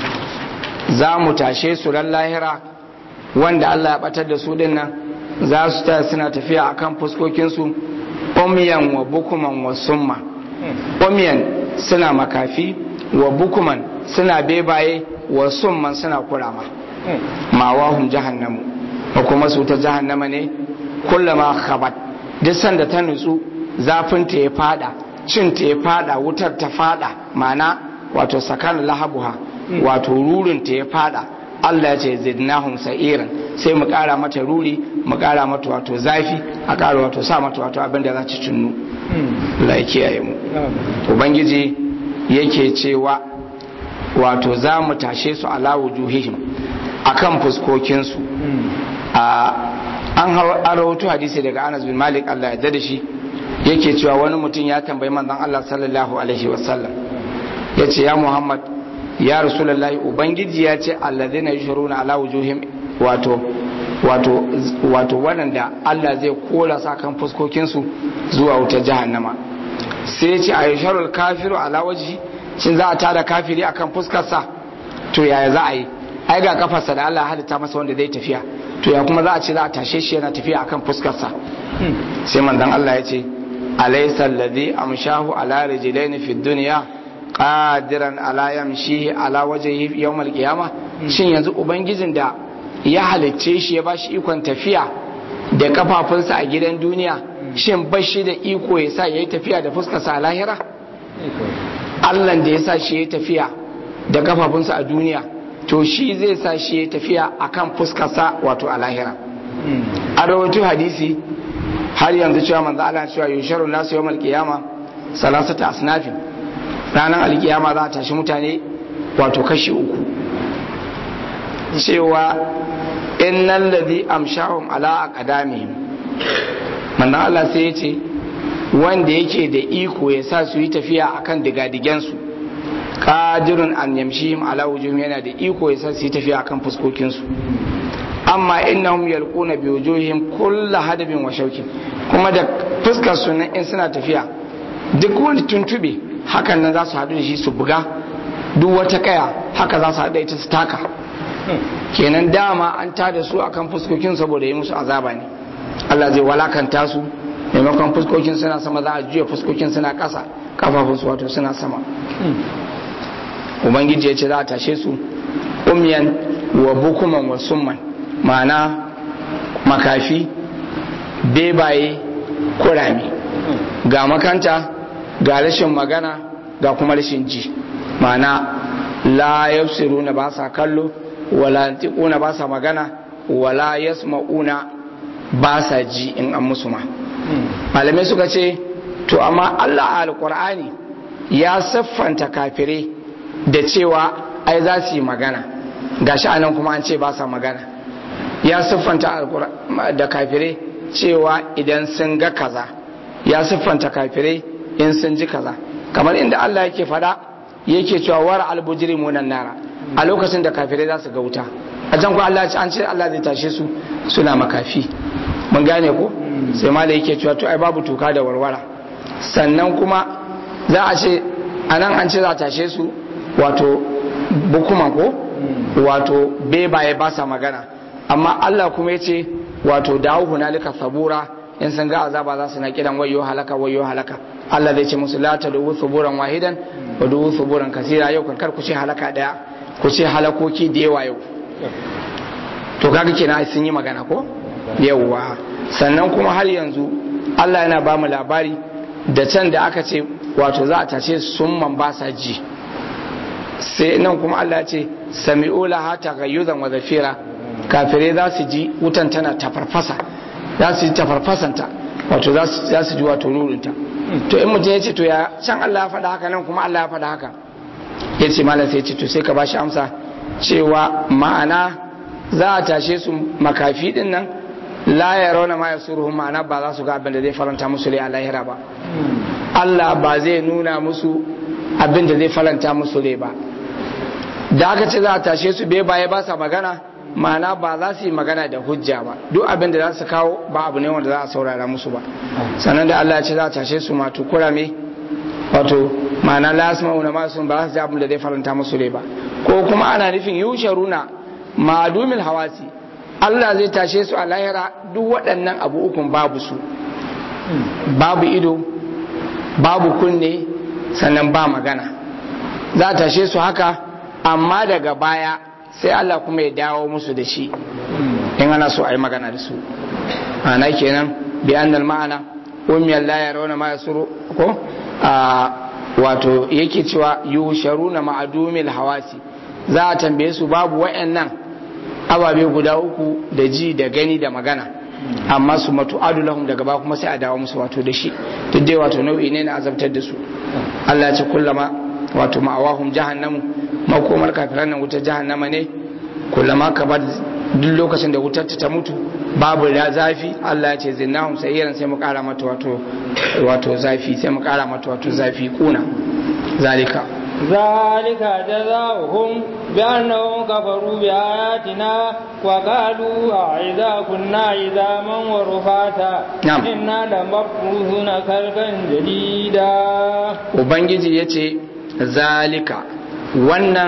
za mu tashe su ran lahira wanda Allah ya batar da su din nan za su ta suna tafiya akan fuskokinsu umyan wa bukuman wa summa umyan suna makafi wa bukuman suna bebaye wa summan suna kurama mawahum jahannamu wa kuma su ta jahannama ne kullama khabat duk sanda ta nutsu zafin ta ya fada cin ta ya fada wutar ta fada mana wato sakan lahabuha wato rurin ta ya fada Allah ya ce zidnahum sa'iran sai mu kara mata ruri mu kara mata wato zafi a kara wato sa mata wato abin da za ta cinnu Allah ya kiyaye mu ubangiji yake cewa wato za mu tashe su ala wujuhihim akan fuskokinsu a an rawaito hadisi daga Anas bin Malik Allah ya da shi yake cewa wani mutum ya tambayi manzon Allah sallallahu alaihi wasallam yace ya Muhammad ya rasulullahi ubangiji ya ce alladhina yushruna ala wujuhim wato wato wato waɗanda Allah zai kora sa kan fuskokinsu zuwa wutar jahannama sai ya ce a yusharul kafiru ala wajhi shin za a tada kafiri akan fuskarsa to yaya za a yi ai ga kafarsa da Allah halitta masa wanda zai tafiya to ya kuma za a ce za a tashe shi yana tafiya akan fuskarsa sai manzon Allah ya ce alaysa alladhi amshahu ala rijlaini fid dunya qadiran ala yamshi ala wajhihi yawm al-qiyamah shin yanzu ubangijin da ya halicce shi ya bashi ikon tafiya da kafafunsa a gidan duniya shin bashi da iko ya sa yayi tafiya da fuskarsa a lahira Allah da ya sa shi ya tafiya da kafafunsa a duniya to shi zai sa shi ya tafiya akan fuskarsa wato a lahira a rawaito hadisi har yanzu cewa manzo Allah cewa yusharu nasu yawmal qiyama salasata asnafin ranar alkiyama za a tashi mutane wato kashi uku cewa innal ladhi amshahum ala aqdamihim manzo Allah sai ya ce wanda yake da iko ya sa su yi tafiya akan digadigensu qadirun an yamshihim ala wujuhim yana da iko ya sa su yi tafiya akan fuskokinsu amma innahum yalquna bi wujuhihim kullu hadabin wa shaukin kuma da fuskar su in suna tafiya duk wani tuntube hakan nan za su haɗu da shi su buga duk wata kaya haka za su haɗu da ita su taka kenan dama an tada su akan fuskokin saboda yi musu azaba ne Allah zai walakanta su maimakon fuskokin suna sama za a juya fuskokin suna ƙasa kafafun su wato suna sama ubangiji ya ce za a tashe su umyan wa bukuman wa summan ma'ana makafi bebaye kurami ga makanta ga rashin magana ga kuma rashin ji ma'ana la yafsiruna ba sa kallo wala yantiquna ba sa magana wala yasma'una ba sa ji in an musu ma malamai suka ce to amma Allah a alqur'ani ya siffanta kafirai da cewa ai za su yi magana gashi anan kuma an ce ba sa magana ya siffanta da kafirai cewa idan sun ga kaza ya siffanta kafirai in sun ji kaza kamar inda Allah yake fada yake cewa war albujrimunan nara a lokacin da kafirai za su ga wuta a can ko Allah an ce Allah zai tashe su suna makafi mun gane ko sai ma da yake cewa to ai babu tuka da warwara sannan kuma za a ce anan an ce za a tashe su wato bukuman ko wato bebaye ba sa magana amma Allah kuma ya ce wato dawo hunalika sabura in sun ga azaba za su na kiran wayo halaka wayo halaka Allah zai ce musu la ta dubu suburan wahidan wa dubu suburan kasira yau kan kar ku ce halaka daya ku ce halakoki da yawa yau to kaga kenan sun yi magana ko yawwa sannan kuma har yanzu Allah yana ba mu labari da can da aka ce wato za a tashe sun man ba sa ji sai nan kuma Allah ya ce sami'u laha taghayyuzan wa zafira kafirai za su ji wutan tana tafarfasa za su ji tafarfasanta wato za su ji wato nurinta to in mutum ya ce to ya can Allah ya faɗa haka nan kuma Allah ya faɗa haka ya ce malam sai ya ce to sai ka bashi amsa cewa ma'ana za a tashe su makafi din nan la ya rauna ma ya suruhu ma'ana ba za su ga abin da zai faranta musu rai a lahira ba Allah ba zai nuna musu abin da zai faranta musu rai ba da aka ce za a tashe su bai baya ba sa magana ma'ana ba za su yi magana da hujja ba duk abin da za su kawo ba abu ne wanda za a saurara musu ba sannan da Allah ya ce za a tashe su matu kurame wato ma'ana la yasma'una ma sun ba za su ji abin da zai faranta musu rai ba ko kuma ana nufin yusharuna ma'adumil hawasi Allah zai tashe su a lahira duk waɗannan abu ukun babu su babu ido babu kunne sannan ba magana za a tashe su haka amma daga baya sai Allah kuma ya dawo musu da shi in ana so a yi magana da su ana kenan bi annal ma'ana umiyar la ya rauna ma yasuru ko a wato yake cewa yusharuna ma'adumil hawasi za a tambaye su babu wayannan ababe guda uku da ji da gani da magana amma su matu adulahum daga ba kuma sai a dawo musu wato da shi duk dai wato nau'i ne na azabtar da su Allah ya ce kullama wato ma'awahum jahannamu makomar kafiran nan wutar jahannama ne kullama ka bar duk lokacin da wutar ta mutu babu da zafi Allah ya ce zinnahum sayyiran sai mu kara mata wato wato zafi sai mu kara mata wato zafi kuna zalika ذلك جزاؤهم بأنهم كفروا بآياتنا وقالوا أعذا كنا عظاما ورفاتا نعم. إنا لمبعوثون خلقا جديدا ubangiji ya ce zalika wannan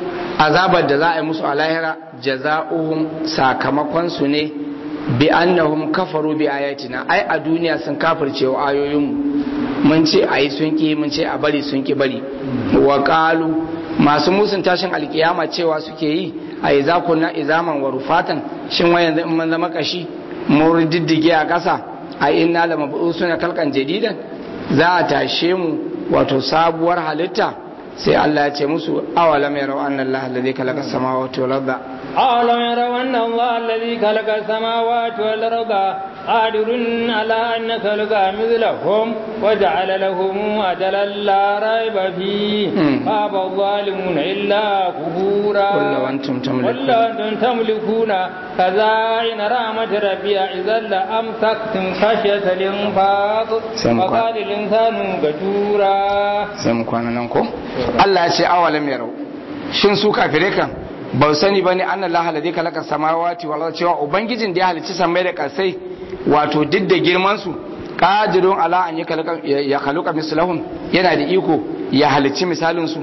azabar da za a yi musu a lahira jaza'uhum sakamakonsu ne bi annahum kafaru bi ayatina ai a duniya sun kafirce wa ayoyinmu mun ce a yi sun ki mun ce a bari sun ki bari wa qalu masu musun tashin alkiyama cewa suke yi a yi zakunna izaman wa rufatan shin wayan in mun zama kashi mun diddige a ƙasa a inna lamabusuna kalkan jadidan za a tashe mu wato sabuwar halitta sai Allah ya ce musu awalam yarau anna Allah alladhi khalaqa samawati wal arda أولم يروا أن الله الذي خلق السماوات والأرض قادر على أن يخلق مثلهم وجعل لهم أجلا لا ريب فيه مم. فأبى الظالمون إلا كفورا قل لو أنتم تملكون. قل لو أنتم تملكون خزائن رحمة ربي إذا لأمسكتم خشية الإنفاق سمكوا. وقال الإنسان قتورا sai mu kwana nan ko Allah ya ce awalam yarau shin su kafire kan ba su sani bane anna Allah alladhi khalaqa samawati wal arda cewa ubangijin da ya halicci samai da kasai wato duk da girman su qadirun ala an yakhluqa ya khalaqa mislahum yana da iko ya halicci misalin su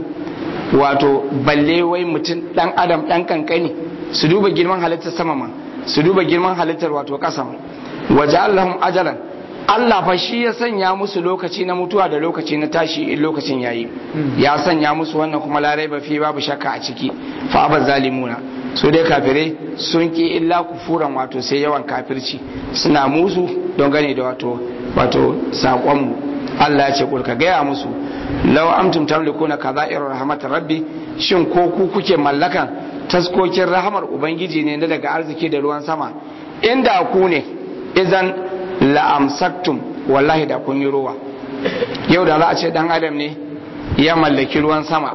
wato balle wai mutum dan adam dan kankani su duba girman halittar sama ma su duba girman halittar wato kasa ma waja'alahum ajalan Allah fa shi ya sanya musu lokaci na mutuwa da lokaci na tashi in lokacin yayi ya sanya musu wannan kuma larai ba fi babu shakka a ciki fa abaz zalimuna su dai kafire sun ki illa kufuran wato sai yawan kafirci suna musu don gane da wato wato sakon mu Allah ya ce kulka gaya musu law amtum tamlikuna kadha'ir rahmatir rabbi shin ko ku kuke mallakan taskokin rahamar ubangiji ne na daga arziki da ruwan sama inda ku ne idan la'amsaktum wallahi da kun yi ruwa yau da za a ce dan adam ne ya mallaki ruwan sama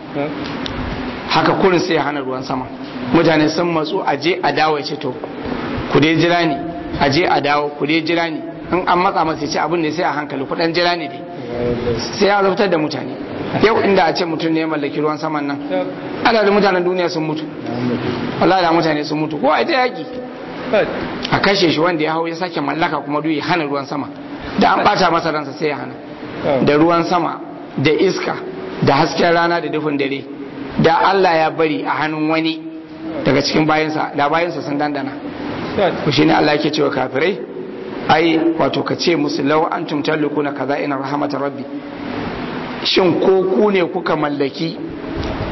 haka kurin sai ya hana ruwan sama mutane sun matsu a je a dawo ya ce to ku dai jira ni a je a dawo ku dai jira ni in an matsa masa ya ce abin ne sai a hankali kudan jira ni dai sai ya zautar da mutane yau inda a ce mutum ne ya mallaki ruwan saman nan ana da mutanen duniya sun mutu wallahi da mutane sun mutu ko a ita yaki a kashe shi wanda ya hau ya sake mallaka kuma duk ya hana ruwan sama da an bata masa ransa sai ya hana da ruwan sama da iska da hasken rana da dufin dare da Allah ya bari a hannun wani daga cikin bayansa da bayansa sun dandana ku shine Allah yake cewa kafirai ai wato ka ce musu law antum talukuna kaza ina rahmatar rabbi shin ko ku ne kuka mallaki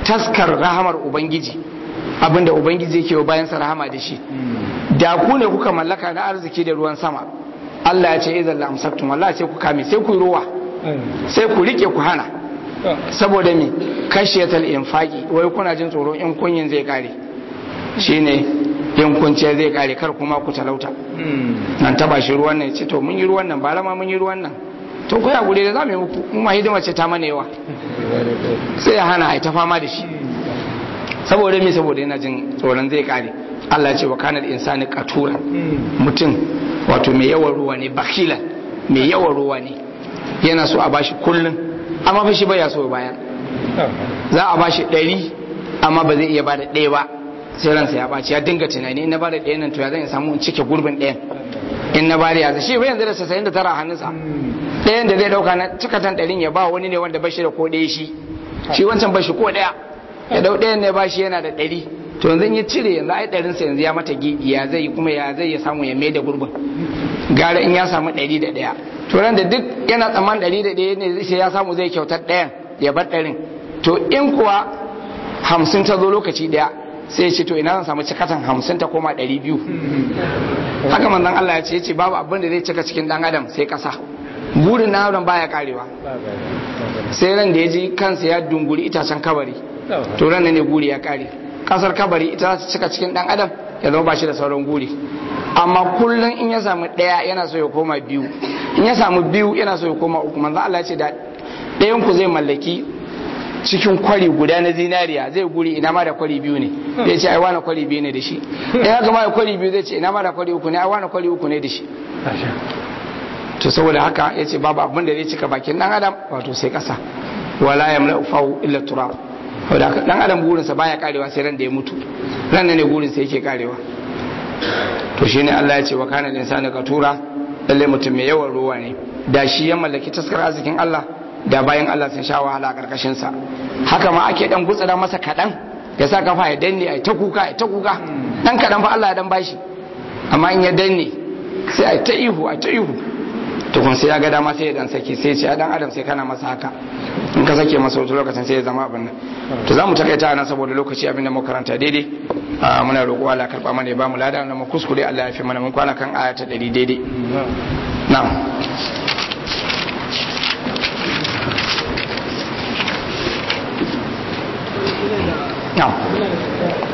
taskar rahamar ubangiji abinda ubangiji yake wa bayansa rahama da shi da ku ne kuka mallaka na arziki da ruwan sama Allah ya ce idan la amsaktum wallahi sai ku kame sai ku ruwa sai ku rike ku hana saboda me kashiyatal infaqi wai kuna jin tsoro in kunyin zai kare shine in kunce zai kare kar kuma ku talauta nan taba shi ruwan nan ce to mun yi ruwan nan ba ma mun yi ruwan nan to koya gure da zamu yi muku mu ma hidima ce ta mana yawa sai ya hana ai ta fama da shi saboda me saboda yana jin tsoron zai kare Allah ya ce wa kanal insani qatura mutum wato mai yawan ruwa ne bakilan mai yawan ruwa ne yana so a bashi kullun amma fa shi baya so bayan za a bashi ɗari amma ba zai iya bada ɗaya ba sai ransa ya ɓaci ya dinga tunani in na bada ɗaya nan to ya zan samu in cike gurbin ɗayan in na bada ya shi ba yanzu da sasayin da tara a hannunsa ɗayan da zai ɗauka na cikatan ɗarin ya ba wani ne wanda bashi da ko ɗaya shi shi wancan bashi ko ɗaya ya ɗau ɗayan ne bashi yana da ɗari to yanzu ya cire yanzu ai ɗarinsa yanzu ya mata gidi ya zai kuma ya zai ya samu ya mai da gurbin gara in ya samu ɗari da ɗaya to ran da duk yana tsamman ɗari da ɗaya ne sai ya samu zai kyautar ɗayan ya bar ɗarin to in kuwa hamsin ta zo lokaci ɗaya sai ce to ina zan samu cikatan hamsin ta koma ɗari biyu haka manzon Allah ya ce ce babu abin da zai cika cikin ɗan adam sai ƙasa burin na adam baya karewa sai ran da ya ji kansa ya dunguri itacen kabari to ran ne guri ya kare kasar kabari ita za ta cika cikin ɗan adam ya zama ba shi da sauran guri amma kullum in ya samu ɗaya yana so ya koma biyu in ya samu biyu yana so ya koma uku manzo Allah ya ce da ɗayan ku zai mallaki cikin kwari guda na zinariya zai guri ina ma da kwari biyu ne zai ce ai wani kwari biyu ne da shi ɗaya ga ma da kwari biyu zai ce ina ma da kwari uku ne ai wani kwari uku ne da shi to saboda haka ya ce babu abin da zai cika bakin ɗan adam wato sai ƙasa wala yamla ufahu illa turab saboda haka ɗan adam burinsa baya karewa sai ran da ya mutu ran ne burinsa yake karewa to shine Allah ya ce wa kana insani katura lalle mutum mai yawan ruwa ne da shi ya mallaki taskar arzikin Allah da bayan Allah sun sha wahala a karkashin sa haka ma ake dan gutsura masa kadan ya sa kafa ya danne ai ta kuka ai ta kuka dan kadan fa Allah ya dan bashi amma in ya danne sai ai ta ihu ai ta ihu to kun sai ya ga dama sai ya dan sake sai ya ce dan adam sai kana masa haka in ka sake masa wata lokacin sai ya zama abin nan to za mu takaita nan saboda lokaci abin da mu karanta daidai muna roƙo Allah karɓa mana ya bamu lada na mu kuskure Allah ya fi mana mun kwana kan aya ta 100 daidai na'am na'am